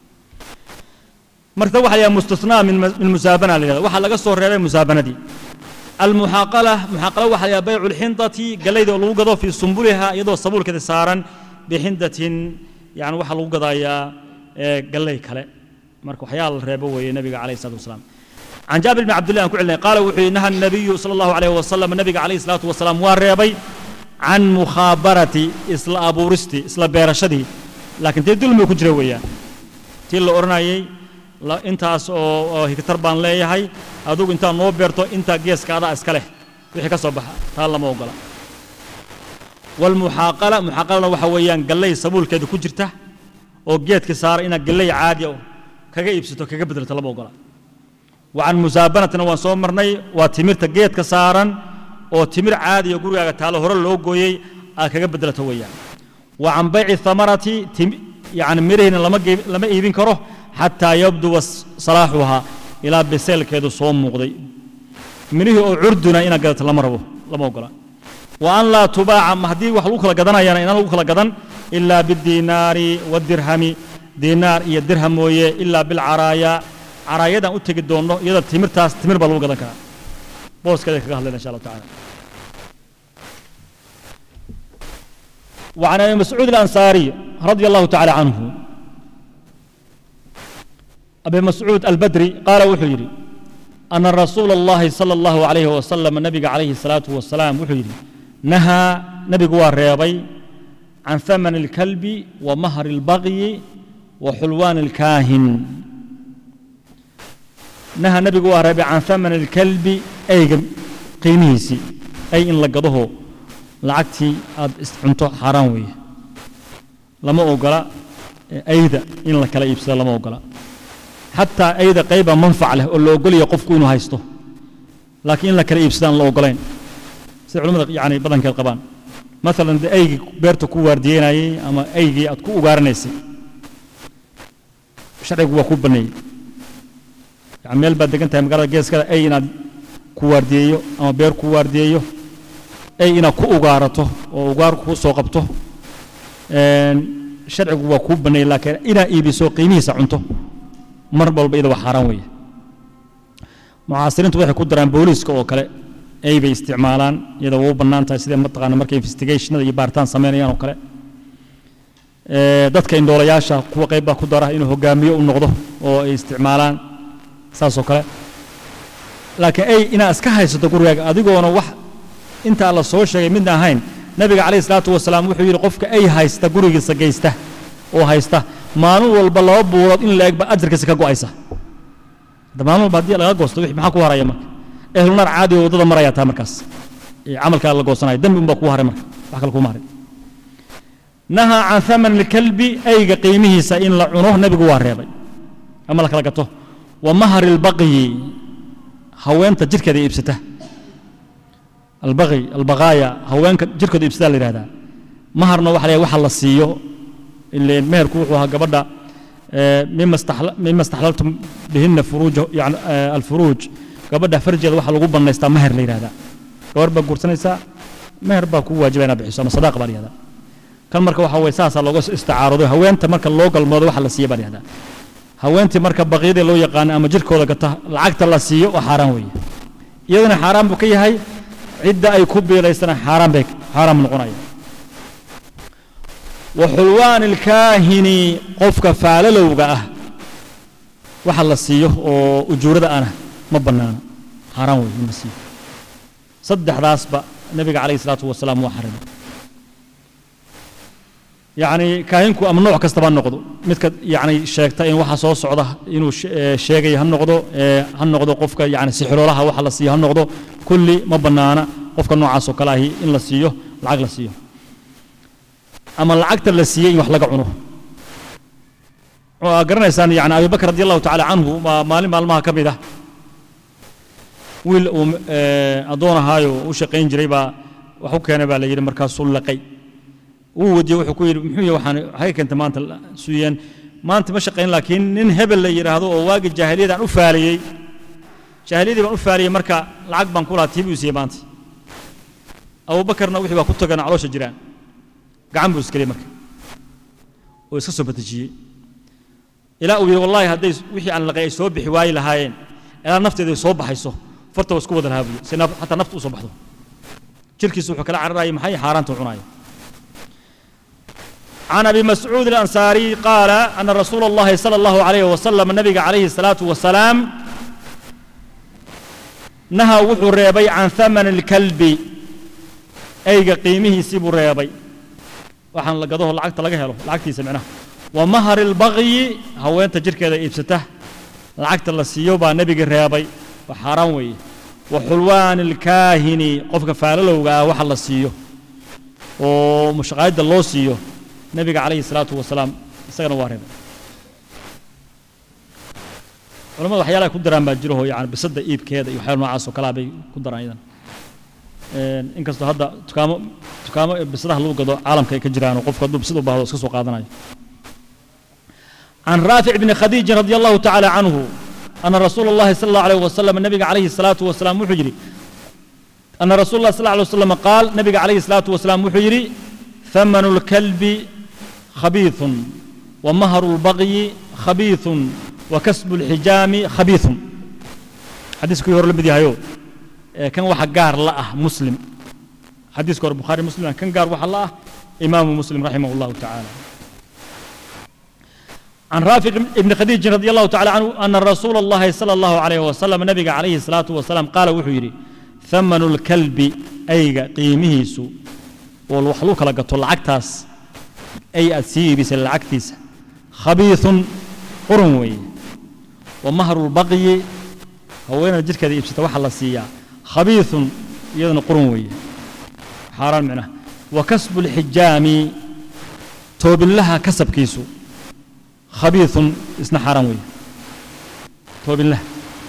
Speaker 1: marka waxaa la yidhaha mustasnaa min min musaabana la yidhahda waxaa laga soo reebay musaabanadii almuxaaqala muxaaqala waxaa la yidhaha baycu lxindati gallayda oo lagu gado fii sumbuliha iyadoo sabuulkeeda saaran bixindatin yani waxaa lagu gadayaa ee, gallay kale marka waxyaala la reebo weeye nabiga calayhi salatu wasalaam can jaabir bn cabdillah aan ku celinay qaala wuxuu yidhi naha nabiyu sala allahu alayh wasalam nabiga calayhi salaatu wasalaam waa reebay can mukhaabarati isla abuuristii isla beerashadii laakiin dee dulmi ku jira weeyaan tii la odhanayay la- intaas oo oo higtar baan leeyahay adugu intaad noo beerto intaa geeska adaa iska leh wixii ka soo baxa taa lama ogola walmuxaaqala muxaaqalana waxa weeyaan gallay sabuulkeeda ku jirta oo geedka saara inaad gallay caadi ah kaga iibsato kaga bedelto lama ogola wa can musaabanatina waan soo marnay waa timirta geedka saaran oo timir caadi oo gurigaaga taalo hore loo gooyey aad kaga bedelato weeyaan wa can bayci thamarati tim- yani mirihiina lama gee- lama iibin karo xataa yabduwa s- salaaxuhaa ilaa biseelkeedu soo muuqday mirihii oo curduna inaad gadato lama rabo lama ogola wa an laa tubaaca ma haddii wax lagu kala gadanayana inaan lagu kala gadan ilaa bidiinaari wadirhami diinaar iyo dirham mooye ilaa bilcaraaya caraayadan u tegi doonno iyada timirtaas timir baa lagu gadan karaa booskeeda kaga hadlayna insha allahu tacaala وعن ابي مسعود الانصاري رضي الله تعالى عنه ابي مسعود البدري قال وحيري أن رسول الله صلى الله عليه وسلم النبي عليه الصلاة والسلام وحيري نهى نبي الرياضي عن ثمن الكلب ومهر البغي وحلوان الكاهن نهى نبي الرياضي عن ثمن الكلب أي قيميسي أي إن لقضه lacagtii aad iscunto xaaraan weeye lama ogola ayda in la kala iibsado lama ogola xataa ayda qayba manfac leh oo la ogolaya qofku inuu haysto laakiin in la kala iibsado aan la ogolayn sida culimmada yani badankeed qabaan maalan dee aygii beerta ku waardiyeynayey ama aygii aad ku ugaaranaysay sharcigu waa ku baneeyey yani meel baad degan tahay magaalada geeskada ay inaad ku waardiyeeyo ama beer ku waardiyeeyo ay inaad ku ugaarato oo ugaar kuu soo qabto sharcigu waa kuu baneeyey laakiin inaad iibiso qiimihiisa cunto mar walba iyada waa xaaraan weeye mucaasiriintu waxay ku daraan booliiska oo kale ay bay isticmaalaan iyada waa u bannaan tahay sidee mataqaana markay investigationada iyo baaritaan samaynayaan oo kale dadka indhoolayaasha kuwa qayb baa ku dara inuu hogaamiyo u noqdo oo ay isticmaalaan saas oo kale laakiin ay inaad iska haysato gurigaaga adigoona wax intaa la soo sheegay midna ahayn nabiga calayhi salaatu wasalaam wuxuu yidhi qofka ay haysta gurigiisa geysta oo haysta maalin walba laba buurood in la eg baa ajarkiisa ka go'aysa hadda maalin walba haddii laga goosto wixii maxaa ku haraya marka ehlunaar caadi oo waddada marayaa taa markaas ee camalkaa la goosanaya dembi unbaa kuu haray marka wax kale kuma harin nahaa can thaman alkalbi ayga qiimihiisa in la cuno nebigu waa reebay ama la kala gato wa mahari albaqyi haweenta jidhkeeda iibsata albaqi albaqaaya haweenka jirkooda iibsadaa la yidhahdaa maharna waxa la waxa la siiyo ileen meherku wuxuu ahaa gabadha mima istaxlaltum bihina furuuj yani alfuruuj gabadha farjeeda waxa lagu bannaystaa meher la yidhahdaa gabar baa guursanaysaa meher baa kuu waajiba inaad bixiso ama sadaaqa baa la yihahdaa kan marka waxa weye saasaa looga istacaarudo haweenta marka loo galmoodo waxa la siiya baa la yihahdaa haweentii marka baqiyadii loo yaqaano ama jirkooda gata lacagta la siiyo oo xaaraan weeye iyadana xaaraan buu ka yahay cidda ay ku biiraysana xaaraan bay xaaraam noqonaya wa xulwaan ilkaahini qofka faalalowga ah waxa la siiyo oo ujuurada ana ma bannaano xaaraan wey in la siiyo saddexdaasba nebiga calayhi salaatu wasalaam waa xarimay yacni kaahinku ama nooc kastaba ha noqdo midka yacni sheegta in waxa soo socda inuu sheegaya ha noqdo ha noqdo qofka yacni sixiroolaha waxa la siiyo ha noqdo kulli ma bannaana qofka noocaas oo kale ahi in la siiyo lacag la siiyo ama lacagta la siiyey in wax laga cuno waa garanaysaan yani abi bakr radi allahu tacaala canhu waa maalin maalmaha ka mid ah wiil uu addoon ahaayo u shaqayn jiray baa wax u keenay baa la yidhi markaasuu laqay wuu wadiye wuxuu ku yidhi muxuu yahay waxaan waxay keentay maanta suyeen maanta ma shaqayn laakiin nin hebel la yidhaahdo oo waagi jaahiliyadaan u faaliyey jaahiliyadii baan u faariyey marka lacag baan ku lahaa tii buu siiyey maanta abuubakarna wixii baa ku tagana caloosha jiraan gacan buu iskeliyey marka oo iska soo batejiyey ilaa uu yidhi wallahi hadday wixii aan laqay ay soo bixi waayi lahaayeen ilaa nafteeda ay soo baxayso farta waa isku wada lahaa buyi si xataa nafta u soo baxdo jirkiisu wuxuu kala cararayay maxay xaaraanta u cunaya عن أبي مسعود الأنصاري قال أن رسول الله صلى الله عليه وسلم النبي عليه الصلاة والسلام نهى وحو ريبي عن ثمن الكلب أي قيمه سيب ريبي وحن لقضوه العقد لقى هلو العقد سمعناه ومهر البغي هو أنت جرك كذا إبسته العقد الله سيوبا نبي ريبي وحرام وي وحلوان الكاهن قفك فاللو وحل سيو ومشغايد الله سيو nabiga calayhi salaatu wasalaam isagana waa reebay culamada waxyaalaha ku daraan baa jiro yani bisadda iibkeeda iyo waxyaala noocaas oo kalaa bay ku daraan iyadan inkastoo hadda dukaamo dukaamo bisadaha lagu gado caalamka ay ka jiraan oo qofku hadduu bisad u baahdo iska soo qaadanayo عن رافع بن خديج رضي الله تعالى عنه أن رسول الله صلى الله عليه وسلم النبي عليه الصلاة والسلام وحجري أن رسول الله صلى الله عليه وسلم قال نبي عليه الصلاة والسلام وحجري ثمن الكلب خبيث ومهر البغي خبيث وكسب الحجام خبيث حديث كيور لبدي هايو كان واحد قار لا مسلم حديث كور البخاري مسلم كان قار واحد لا إمام مسلم رحمه الله تعالى عن رافع بن خديج رضي الله تعالى عنه أن رسول الله صلى الله عليه وسلم نبي عليه الصلاة والسلام قال وحيري ثمن الكلب أي قيمه سوء والوحلوك لقطو العكتاس أي أتسيبس العكتيس خبيث قرنوي ومهر البغي هو وين الجركة دي إبسة وحل السيا خبيث يدن قرنوي حرام منه وكسب الحجام توب لها كسب كيسو خبيث اسنا حرام وي توب الله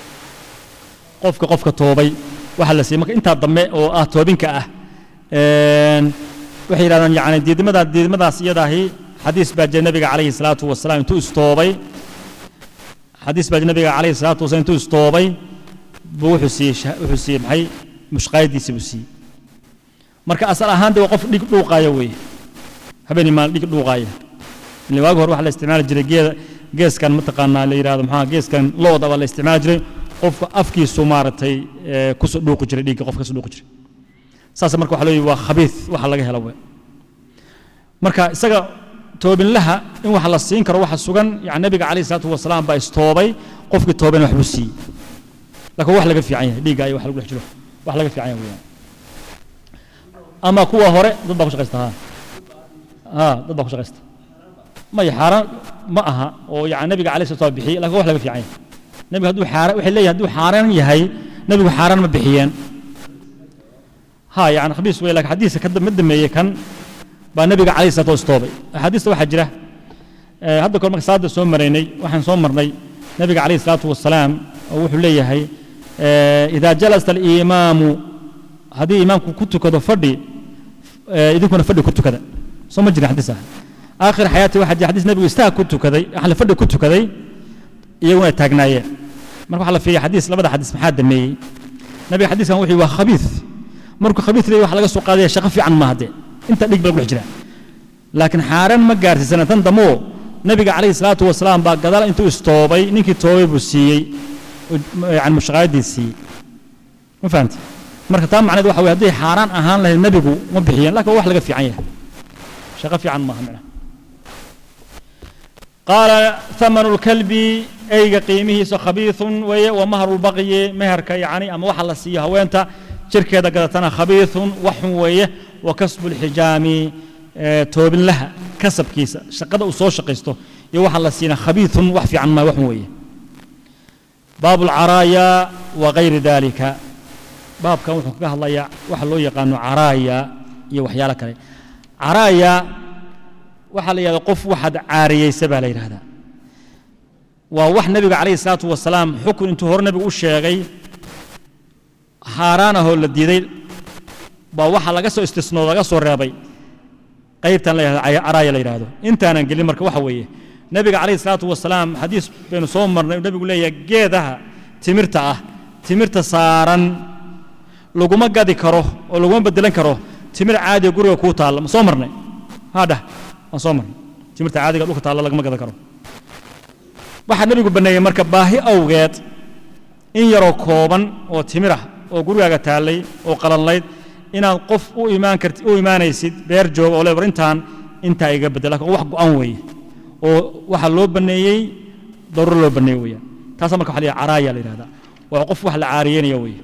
Speaker 1: قفك قفك توبي وحل السيا انت ضمي او اه توبينك اه waxay yidhahdaan yani diidmada diidmadaas iyadaahi xadiis baa jira nabiga calayhi salaatu wasalaam intuu istoobay xadiis baa jira nabiga calayhi salaatu wasalaam intuu istoobay buu wuxuu siiyey wuxuu siiyey maxay mushqaayadiisa buu siiyey marka asal ahaan de waa qof dhig dhuuqaaya weeye habeenii maalin dhig dhuuqaaya ile waagi hore waxaa la isticmaali jiray geeda geeskan mataqaanaa la yidhahdo maxaa geeskan looda baa la isticmaali jiray qofka afkiisu maaragtay kusoo dhuuqi jiray dhiigga qofka kasoo dhuuqi jiray saas marka waxa leeyahay waa khabiis waxa laga helo wey marka isaga toobinlaha in wax la siin karo waxa sugan yani nabiga calayhi salaatu wasalaam baa istoobay qofkii toobayna waxbuu siiyey laakiin wax laga fiican yahay dhiigga iyo wax lagu dhex jiro wax laga fiican yahay weyaan ama kuwa hore dad baa ku shaqaysta ha ha dad baa ku shaqaysta maya xaaraan ma aha oo yani nabiga calayhi salatu wasalaam bixiyey laakiin wax laga fiican yahay nabiga hadduu xaaraan waxay leeyahay hadduu xaaraan yahay nabigu xaaraan ma bixiyeen ها يعني خبيث ويلك حديث كذا مدمي كان با النبي عليه الصلاه والسلام حديث waxa jira ee hadda kor marka saada soo mareynay waxaan soo marnay nabiga عليه الصلاه والسلام oo wuxuu leeyahay ee ida jalasa al-imam hadii imaamku ku tukado fadhi ee idinkuna fadhi ku tukada soo ma jira xadiis ah aakhir xayaati waxa jira xadiis nabigu istaag ku tukaday ahla fadhi ku tukaday iyaguna taagnaayeen marka waxa la fiiriyo xadiis labada xadiis maxaa dameeyay nabiga xadiiskan wuxuu waa khabiis markuu khabiis leeyahay wax laga soo qaadaya shaqo fiican ma hadde inta dhig baa ku dhex jira laakiin xaaraan ma gaarsiisana tan damoo nabiga calayhi salaatu wasalaam baa gadaal intuu istoobay ninkii toobay buu siiyey yani mushaqaayadii siiyey ma fahamti marka taa macneed waxa weye hadday xaaraan ahaan lahayd nebigu ma bixiyeen laakiin wax laga fiican yahay shaqo fiican maaha micna قال ثمن الكلب أي قيمه خبيث ومهر البغي مهرك يعني أما وحل السيها وينت شركة قدتنا خبيث وحوية وكسب الحجام توب لها كسب كيسة شقد أصول شقيسته يوحى الله سينا خبيث وحفي عن ما وحوية باب العرايا وغير ذلك باب كان وحكاه الله يا وحلو يقانو عرايا يوحيا لك عرايا وحل يا قف واحد عارية سبع ليل هذا ووح نبي عليه الصلاة والسلام حكم انتو هور نبي وشيغي xaaraanahoo la diiday baa waxa laga soo istisnoo laga soo reebay qaybtan la yidhahdo caraaya la yidhaahdo intaanan gelin marka waxa weeye nebiga calayhi salaatu wasalaam xadiis baynu soo marnay nebigu leeyahay geedaha timirta ah timirta saaran laguma gadi karo oo laguma bedelan karo timir caadiga guriga kuu taalla ma soo marnay haadhah waan soo marnay timirta caadiga dhulka taalla lagama gadan karo waxaa nebigu banneeyey marka baahi awgeed in yaroo kooban oo timir ah oo gurigaaga taallay oo qalanlayd inaad qof u imaan karti u imaanaysid beer jooga oo lebar intaan intaa iga bedel lakin wax go-an weeye oo waxaa loo banneeyey daruuro loo banneeye weeyaan taasa marka waxa la yidhaha caraaya la yidhahdaa waa qof wax la caariyeynaya weeye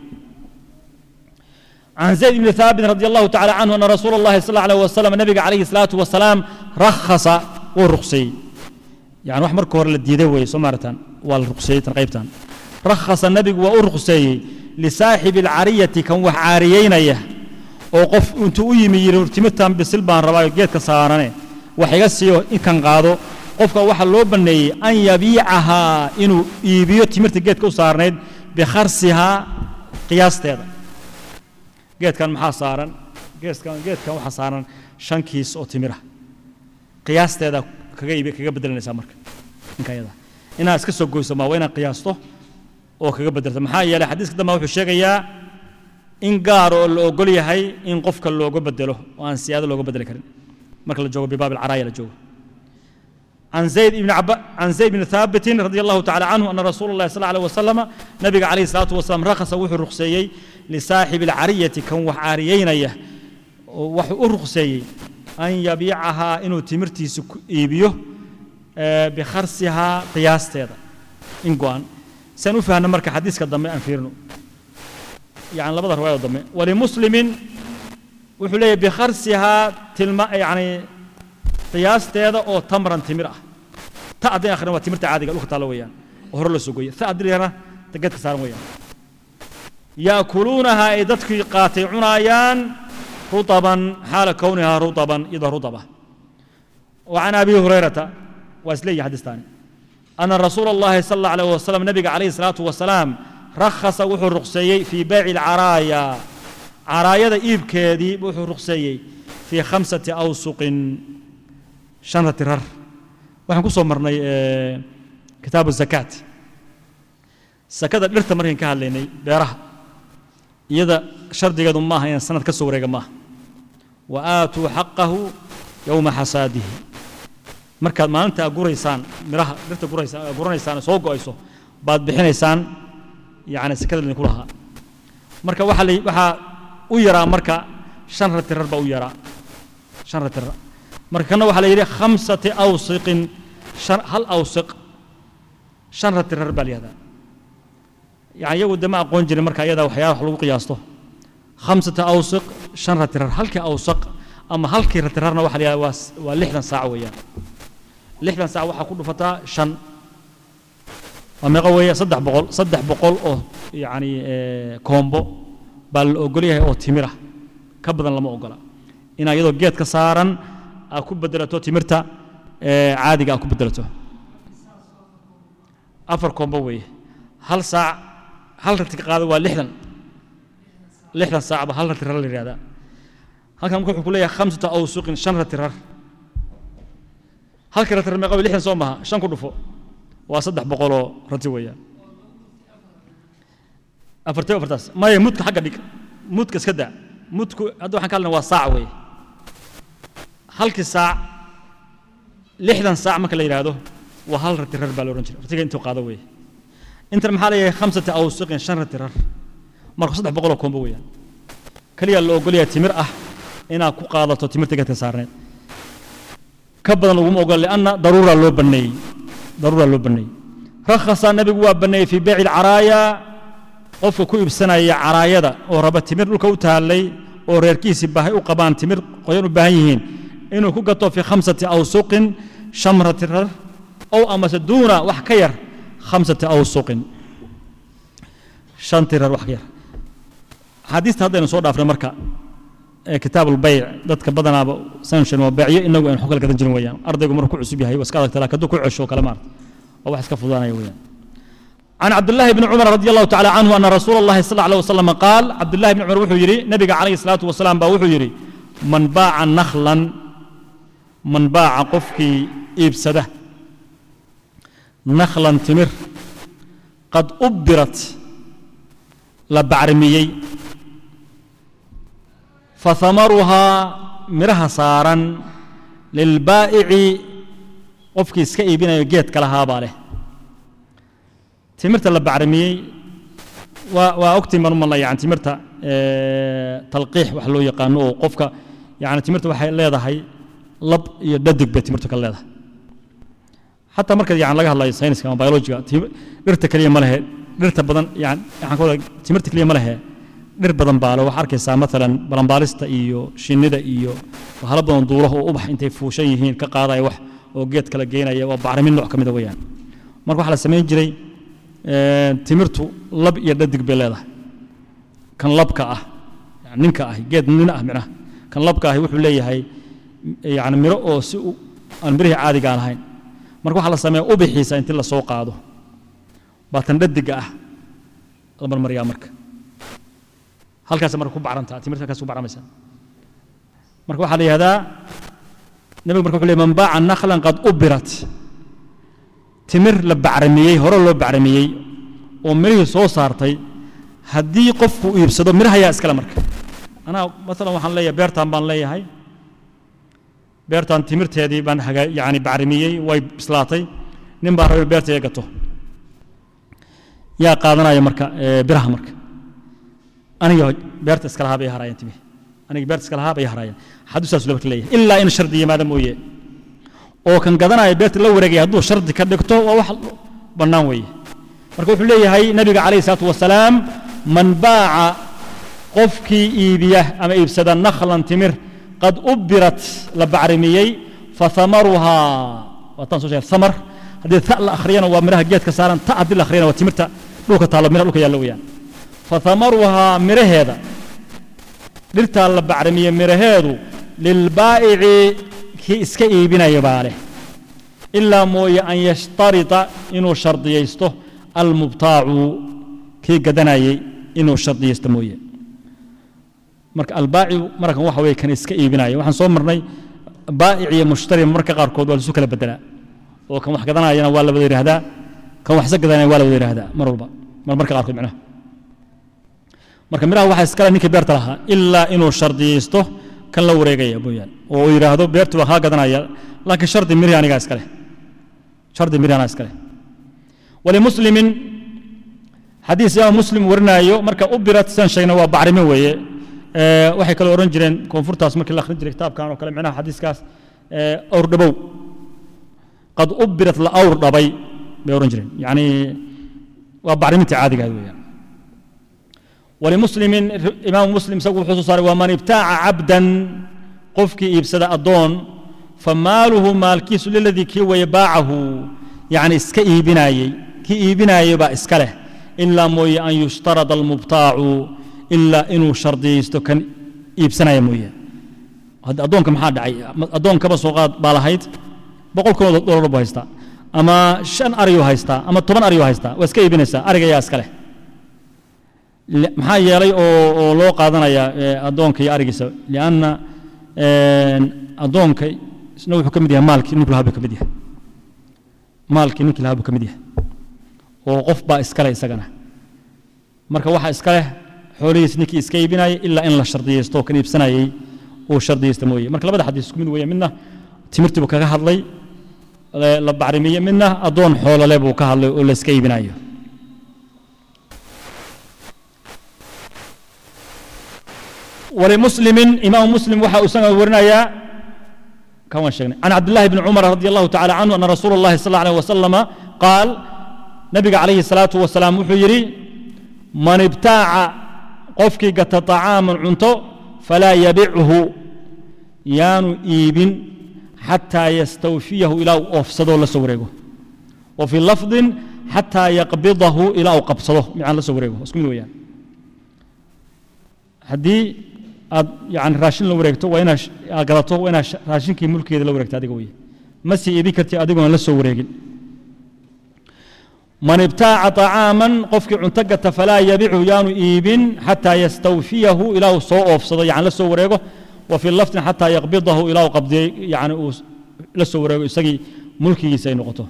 Speaker 1: عن زيد بن ثابت رضي الله تعالى عنه أن رسول الله صلى الله عليه وسلم النبي عليه الصلاة والسلام رخص ورخصي يعني wax marka hore la diiday weeye soo maaratan waa la ruqseeyey tan qaybtan rakhasa nabigu waa u ruqseeyey lisaaxibi alcariyati kan wax caariyeynaya oo qof intuu u yimi yidhi timirtan bisil baan rabaa geedka saarane wax iga siiyo inkan qaado qofka waxaa loo banneeyey an yabiicahaa inuu iibiyo timirta geedka u saarnayd bikharsihaa qiyaasteeda geedkan maxaa saaran geedkan geedkan waxaa saaran shan kiis oo timira qiyaasteeda kaga iibi kaga bedelanaysaa marka ninka ayada inaad iska soo goyso maa waa inaad qiyaasto oo kaga bedelto maxaa yeelay xadiiska dambe wuxuu sheegayaa in gaar oo la ogol yahay in qofka looga bedelo oo aan siyaado looga bedeli karin marka la joogo bibaab alcaraaya la joogo عن زيد بن عب... عن زيد بن ثابت رضي الله تعالى عنه أن رسول الله صلى الله عليه وسلم نبي عليه الصلاة والسلام رخص وحو رخصيي لصاحب العرية كان وحاريين يه وحو رخصيي أن يبيعها إنه تمرتي سك... إيبيو آه بخرسها قياس تيدا إن قوان سنفهم مركز حديث كدمي أنفيرنو يعني لبدا رواية دمي ولمسلم وحو ليه بخرسها تلما يعني qiyaasteeda oo tamran timir ah ta hadday akhrin waa timirta caadiga dhulka taalo weeyaan oo hore la sugoye ta adiliyana geedka saaran weeyaan yaakuluunaha ay dadkii qaatay cunaayaan rutaban xaala kownihaa rutaban iyadoo rutaba وعن أبي هريرة وأسلي حديثان أن رسول الله صلى الله عليه وسلم نبي عليه الصلاة والسلام رخص وحو الرقسيي في بيع العرايا عرايا إيب كيدي وحو الرقسيي في خمسة أوسق شنرة ترر waxaan ku soo marnay kitaabu zakaat sakada dhirta markaan ka hadlaynay beeraha iyada shardigeedu maaha inaan sanad ka soo wareega maaha wa aatuu xaqahu yowma xasaadihi markaad maalinta guraysaan miraha dhirta guraysa guranaysaan soo go'ayso baad bixinaysaan yacni sakada idinku lahaa marka waxaa la waxaa u yaraa marka shan ratirar baa u yaraa shan ratirar marka kana waxaa la yidhi khamsati awsiqin shan hal awsiq shan ratirar baa la yihahdaa yani iyagu de ma aqoon jirin marka iyada waxyaala wax lagu qiyaasto khamsata awsiq shan ratirar halkii awsaq ama halkii ratirarna waxa la yihahdaa waa waa lixdan saac weeyaan lixdan saac waxaa ku dhufataa shan waa meeqa weeye saddex boqol saddex boqol oo yacni koombo baa la ogol yahay oo timir ah ka badan lama ogola inaa iyadoo geedka saaran aad ku bedelato timirta caadiga aad ku bedelato afar koombo weeye hal saac hal rati ka qaada waa lixdan lixdan saacba hal rati rar la yihahdaa halkan marka wuxuu ku leeyahay khamsata awsuqin shan rati rar halkii rati rar meeqa lixdan soo maha shan ku dhufo waa saddex boqoloo rati weeyaan afartee afartaas maya mudka xagga dhig mudka iska daa mudku hadda waxaan ka hadlana waa saac weeye halkii saac lixdan saac marka la yidhaahdo waa hal rati rar baa la odhan jiray ratiga intuu qaado weeye intan maxaa leeyahay khamsati awsiqin shan rati rar marka saddex boqoloo koombo weeyaan keliya la ogolyahay timir ah inaad ku qaadato timirta geedka saarneed ka badan laguma ogola lianna daruuraa loo banneeyey daruuraa loo banneeyey rakhasa nabigu waa banneeyey fii beyci alcaraaya qofka ku iibsanaya caraayada oo raba timir dhulka u taallay oo reerkiisii baahay u qabaan timir qoyan u baahan yihiin inuu ku gato fii khamsati awsuqin shamrati rar ow amase duuna wax ka yar khamsati awsuqin shantii rar wax ka yar xadiista haddaynu soo dhaafnay marka kitaab ulbayc dadka badanaaba sanushan waa beecyo inagu aynu xukal gadan jirin weeyaan ardaygu markuu ku cusub yahay waa iska adagta laakiin hadduu ku cesho kale maarta waa wax iska fududaanaya weeyaan عن عبد الله بن عمر رضي الله تعالى عنه أن رسول الله صلى الله عليه وسلم قال عبد الله بن عمر وحو يري نبي عليه الصلاة والسلام وحو يري من باع نخلا من باع قفكي إبسده نخلا تمر قد أبرت la bacrimiyey fahamaruhaa midhaha saaran lilbaa'ici qofkii iska iibinayo geedka lahaabaa leh timirta la bacrimiyey waa waa ogtiin baan u malnay yani timirta talqiix wax loo yaqaano oo qofka yani timirta waxay leedahay lab iyo dhadig bay timirtu ka leedahay xataa marka yani laga hadlayo sayniska ama biologiga dhirta keliya ma lehe dhirta badan yani waxaan ka wada timirta keliya ma lehe dhir badan baale waxaa arkaysaa maalan balanbaalista iyo shinnida iyo hala badan duulaha oo ubax intay fuushan yihiin ka qaadaya wax oo geed kala geynaya waa bacrimin nooc ka mida weeyaan marka waxaa la samayn jiray timirtu lab iyo dhadig bay leedahay kan labka ah ninka ah geed nin ah micnaha kan labka ahi wuxuu leeyahay yani miro oo si aan mirihii caadiga aan ahayn marka waxaa la sameeya ubixiisa intii la soo qaado baa tan dhadiga ah la marmariyaa marka halkaas marka ku bacrantaa timirta halkaas ku bacramaysa marka waxaa la yihahdaa nabiga marka wuxuu leey man baaca nakhlan qad ubirat timir la bacramiyey hore loo bacramiyey oo mirihii soo saartay haddii qofku iibsado miraha ayaa iskale marka anaa maalan waxaan leeyahay beertaan baan leeyahay beertaan timirteedii baan hagaa yani bacrimiyey way bislaatay nin baa rabay beertayga gato yaa qaadanaya marka biraha marka aniga beerta iska lahaa bay haraayeen timi aniga beerta iska lahaa bay haraayeen xaduusaas loo marka leeyahay ilaa in shardi yimaada mooye oo kan gadanaya beerta la wareegaya hadduu shardi ka dhigto waa wax bannaan weeye marka wuxuu leeyahay nabiga calayhi salaatu wasalaam man baaca qofkii iibiya ama iibsada nakhlan timir qad ubirat la bacrimiyey fathamaruhaa waataan soo sheegay thamar haddii ta la akhriyana waa miraha geedka saaran ta haddii la akhriyana waa timirta dhulka taallo miraha dhulka yaalla weeyaan fathamaruhaa miraheeda dhirtaa la bacrimiyey miraheedu lilbaa'ici kii iska iibinaya baa leh ilaa mooye an yashtarita inuu shardiyaysto almubtaacu kii gadanayey inuu shardiyaysto mooye marka albaaci markan waxa weye kan iska iibinaya waxaan soo marnay baa'ic iyo mushtari marka qaarkood waa lasu kala bedelaa oo kan wax gadanayana waa la wada yidhaahdaa kan waxsa gadanaya waa la wada yidhaahdaa mar walba mar marka qaarkood micnaha marka miraha waxaa iskale ninkii beerta lahaa ilaa inuu shardiyaysto kan la wareegaya mooyaan oo uu yidhaahdo beertu waa kaa gadanaya laakiin shardi mirihi anigaa iskale shardi mirihi anaa iskale walimuslimin xadiis imaam muslim warinaayo marka u birat sidaan sheegnay waa bacrimin weeye waxay kaloo oran jireen koonfurtaas markii la akhrin jiray kitaabkan oo kale micnaha xadiiskaas awr dhabow qad ubirat la awr dhabay bay oran jireen yacni waa bacriminta caadiga weeyaan walimuslimin imaamu muslim isagu wuxuu soo saaray waa man ibtaaca cabdan qofkii iibsada addoon famaaluhu maalkiisu liladii kii weye baacahu yacni iska iibinaayey kii iibinaayey baa iska leh ilaa mooye an yushtarada almubtaacu ilaa inuu shardiyaysto kan iibsanaya mooye hadda addoonka maxaa dhacay addoonkaba soo qaad baa lahayd boqol kun oo dollar buu haystaa ama shan ariyuu haystaa ama toban ariyuu haystaa waa iska iibinaysaa ariga ayaa iska leh maxaa yeelay oo oo loo qaadanaya addoonka iyo arigiisa lianna addoonka isna wuxuu ka mid yahay maalkii ninku lahaa buu ka mid yahay maalkii ninkii lahaa buu ka mid yahay oo qof baa iskale isagana marka waxaa iska leh xoolihiis ninkii iska iibinayay ilaa in la shardiyaysto oo kan iibsanayay uu shardiyaysta mooye marka labada xadiis isku mid weeye midna timirtii buu kaga hadlay la bacrimiye midna addoon xoolole buu ka hadlay oo la iska iibinayo ولمسلم إمام مسلم وحا أسنى ورنايا كما شيخنا عن عبد الله بن عمر رضي الله تعالى عنه أن رسول الله صلى الله عليه وسلم قال نبي عليه الصلاة والسلام وحيري من ابتاع قفكي قت طعاما عنتو فلا يبيعه يان إيبن حتى يستوفيه إلى أفسده لسوريقه وفي لفظ حتى يقبضه إلى قبضه مع لسوريقه اسكمين ويان haddii aad yani raashin la wareegto waa inaad aad gadato waa inaad raashinkii mulkeeda la wareegto adiga weye ma sii iibin karti adigoon la soo wareegin man ibtaaca طacaaman qofkii cunto gata falaa yabichu yaanu iibin xataa yastawfiyahu ilaa uu soo oofsado yani la soo wareego wa fii lafdin xataa yaqbidahu ilaa uu qabdiyey yani uu la soo wareego isagii mulkigiisa ay noqoto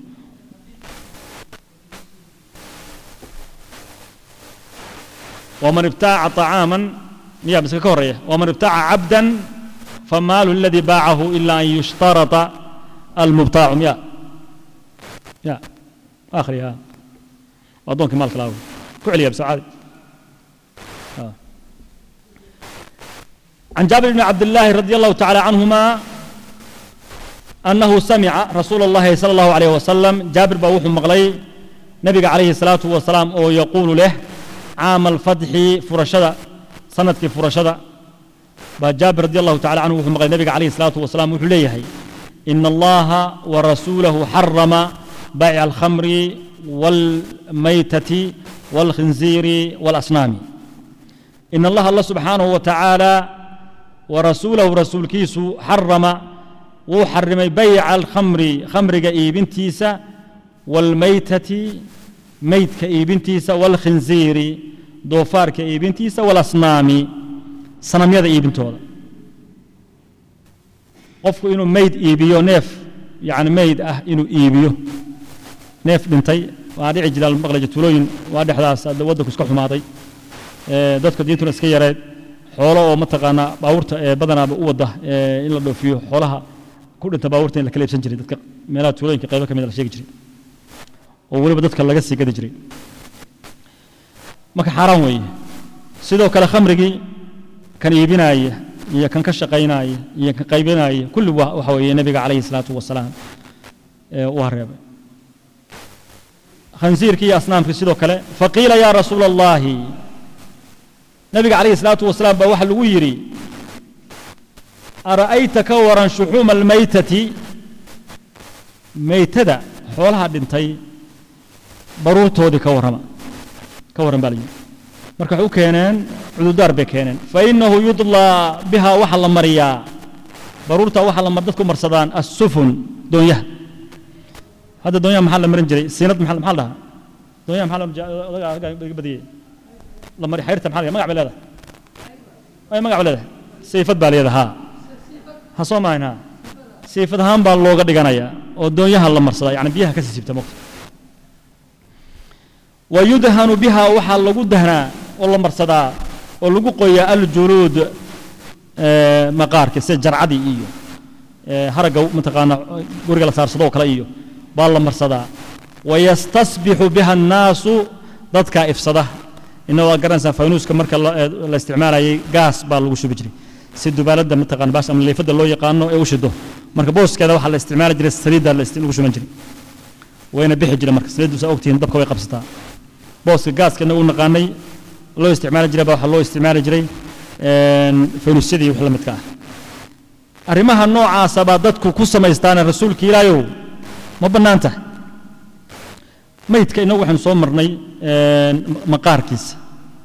Speaker 1: waman ibtaaca طacaaman miya mise ka horreeya waman ibtaaca cabdan famaalu aladii baacahu ila an yushtarata almubtaacu miya ya akhri ha addoonkii maalka laawo ku celiya bise caadi عن جابر بن عبد الله رضي الله تعالى عنهما أنه سمع رسول الله صلى الله عليه وسلم جابر بوح مغلي نبي عليه الصلاة والسلام أو يقول له عام الفتح فرشدة سنة فرشدة جابر رضي الله تعالى عنه مغلي نبي عليه الصلاة والسلام وحليه إن الله ورسوله حرم بيع الخمر والميتة والخنزير والأصنام إن الله الله سبحانه وتعالى ورسوله رسول كيسو حرم وحرم بيع الخمر خمر إيبنتيسا والميتة ميت كإيبنتيسا والخنزير دوفار كإيبنتيسا والأصنام صنم يدا إيبنتودا qofku inuu mayd iibiyo neef yani mayd ah inuu iibiyo neef dhintay waa dhici jira maqlaja tuulooyin waa dhexdaas waddanku iska xumaaday dadka diintuna iska yareed xoolo oo mataqaanaa baabuurta ee badanaaba u wadda in la dhoofiyo xoolaha ku dhinta baabuurta in la kala iibsan jiray dadka meelaha tuulooyinka qaybo ka mid la sheegi jiray oo weliba dadka laga sii gadi jiray marka xaaraan weeye sidoo kale khamrigii kan iibinaaya iyo kan ka shaqaynaya iyo kan qaybinaya kulli waxa weeye nebiga calayhi salaatu wasalaam u hareebay khansiirkii iyo asnaamkii sidoo kale faqiila yaa rasuula allahi nabiga calayhi salaatu wasalaam baa waxaa lagu yidhi ara'ayta ka waran shuxuuma almaytati meytada xoolaha dhintay baruurtoodii ka warrama ka warran baa la yidhi marka waxay u keeneen cududaar bay keeneen fa innahu yudlaa biha waxaa la mariyaa baruurta waxaa la mar dadku marsadaan assufun doonyaha hadda doonyaha maxaa la marin jiray siinad maxaa maxaa la dhahaa doonyaha maxaa laga badiyey la mari xayrta maxaa magac bay leedahay ay magac bay leedahay sayfad baa leedahay haa ha soo maahin haa sayfad ahaan baa looga dhiganayaa oo doonyaha la marsadaa yani biyaha ka sii sibta mogta wa yudhanu biha waxaa lagu dahnaa oo la marsadaa oo lagu qoyaa aljuluud maqaarka sida jarcadii iyo haragga mataqaana guriga la saarsado oo kale iyo baa la marsadaa wayastasbixu biha annaasu dadkaa ifsada ina waa garanaysaa faynuuska marka la isticmaalayay gaas baa lagu shubi jiray si dubaaladda mataqaana baas ama leefadda loo yaqaano ee u shido marka booskeeda waxaa la isticmaali jiray saliidda lagu shuban jiray wayna bixi jiray marka saliiddu saa ogtihiin dabka way qabsataa booska gaaskana uu naqaanay loo isticmaali jiray baa waxaa loo isticmaali jiray faynuusyadii wax la midka ah arrimaha noocaasa baa dadku ku samaystaane rasuulka ilaayow ma bannaan tahay maydka inagu waxaynu soo marnay maqaarkiisa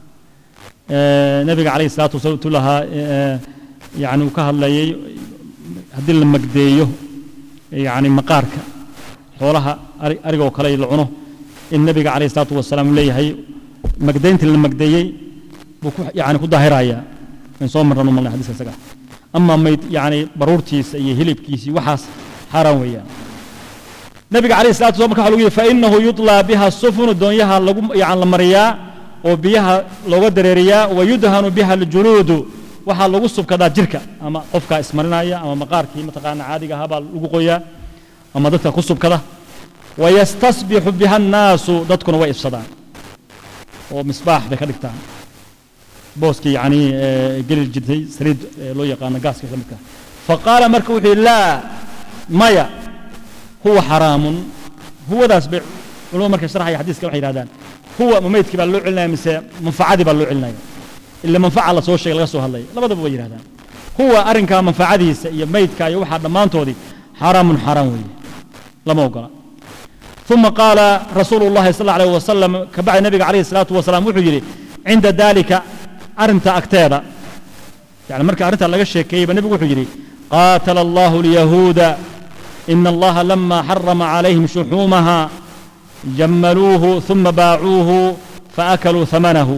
Speaker 1: nabiga calayhi salaatu wasalaam tu lahaa yani uu ka hadlayay haddii la magdeeyo yani maqaarka xoolaha ariga oo kale la cuno in nabiga calayhi salaatu wasalaam uu leeyahay magdayntii la magdeeyey buu yani ku daahirayaa in soo marran u malnay xadiiska isaga ama mayd yani baruurtiisa iyo hilibkiisii waxaas xaaraan weeyaan nabiga calayhi salatu wasalam marka waxa lagu yidhi fainahu yudlaa biha sufunu doonyaha lagu yani la mariyaa oo biyaha looga dareeriyaa wayudhanu biha aljuluudu waxaa lagu subkadaa jirka ama qofkaa ismarinaya ama maqaarkii mataqaana caadiga ahaa baa lagu qoyaa ama dadka ku subkada wayastasbixu biha annaasu dadkuna way ifsadaan oo misbaax bay ka dhigtaan booskii yani geli jirtay saliid loo yaqaano gaaska isla midka faqaala marka wuxuu yidhi laa maya huwa xaraamun huwadaas bay culimadu markay sharxaya xadiiska waxay yidhahdaan huwa ma maydkii baa loo celinaya mise manfacadii baa loo celinaya ila manfaca la soo sheegay laga soo hadlaya labadaba way yidhahdaan huwa arrinkaa manfacadiisa iyo maydka iyo waxaa dhammaantoodii xaraamun xaaraan weeye lama ogola ثم قال رسول الله صلى الله عليه وسلم كبعد النبي عليه الصلاة والسلام وحجري عند ذلك أرنت أكتادا يعني مركا أرنت لغا شيكي النبي وحجري قاتل الله اليهود إن الله لما حرم عليهم شحومها جملوه ثم باعوه فأكلوا ثمنه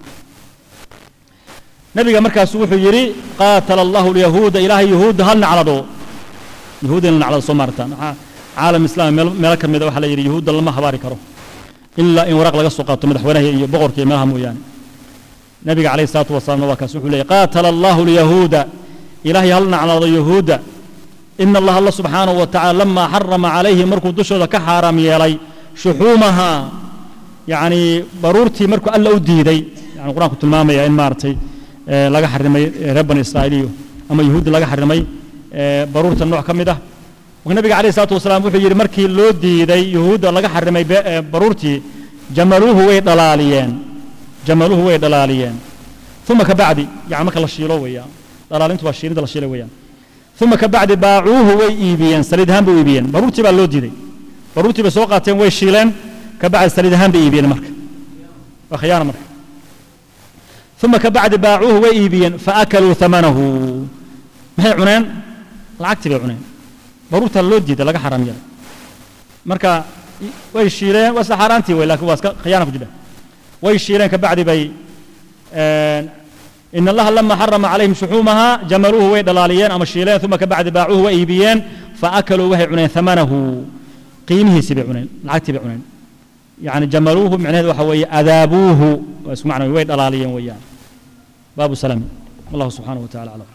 Speaker 1: نبي مركا سوحو يري قاتل الله اليهود إله يهود هل نعرضوا يهود هل نعرض صمرتان عالم إسلام ملك مدى وحلا يري يهود لما حباري كرو إلا إن ورق لغا سوقاتو مدحوينه iyo boqorkii meelaha mooyaan nabiga calayhi salaatu wasalaamna waa kaas wuxuu leeyay qaatala allahu lyahuuda ilaahay hal naclaado yahuuda ina allaha alla subxaanahu wa tacala lamaa xarama calayhi markuu dushooda ka xaaraam yeelay shuxuumaha yacni baruurtii markuu alla u diiday yani qur-aanku tilmaamaya in maaragtay laga xarimay reer bani israa'iiliyo ama yahuuddi laga xarimay baruurta nooc ka mid ah marka nabiga calayhi salaatu wasalaam wuxuu yidhi markii loo diiday yahuudda laga xarimay baruurtii jamaluuhu way dhalaaliyeen jamaluuhu way dhalaaliyeen uma ka bacdi yani marka la shiilo weeyaan dhalaalintu waa shiilida la shiilay weeyaan uma ka bacdi baacuuhu way iibiyeen saliid ahaan bay u iibiyeen baruurtii baa loo diiday baruurtii bay soo qaateen way shiileen ka bacdi saliid ahaan bay iibiyeen marka waa khiyaana marka uma ka bacdi baacuuhu way iibiyeen faakaluu amanahu maxay cuneen lacagtii bay cuneen baruurtaa loo diiday laga xaram yeelay marka way shiileen waa isla xaaraantii wey lakin waa iska khiyaana ku jira way shiileen ka bacdi bay in allaha lama xarama calayhim shuxuumaha jamaluuhu way dhalaaliyeen ama shiileen uma ka bacdi baacuuhu way iibiyeen faakaluu waxay cuneen amanahu qiimihiisii bay cuneen lacagtii bay cuneen yani jamaluuhu micnaheedu waxa weeye adaabuuhu waa isku macna way dhalaaliyeen weeyaan baabu salami wallahu subxaanahu wa tacala aclam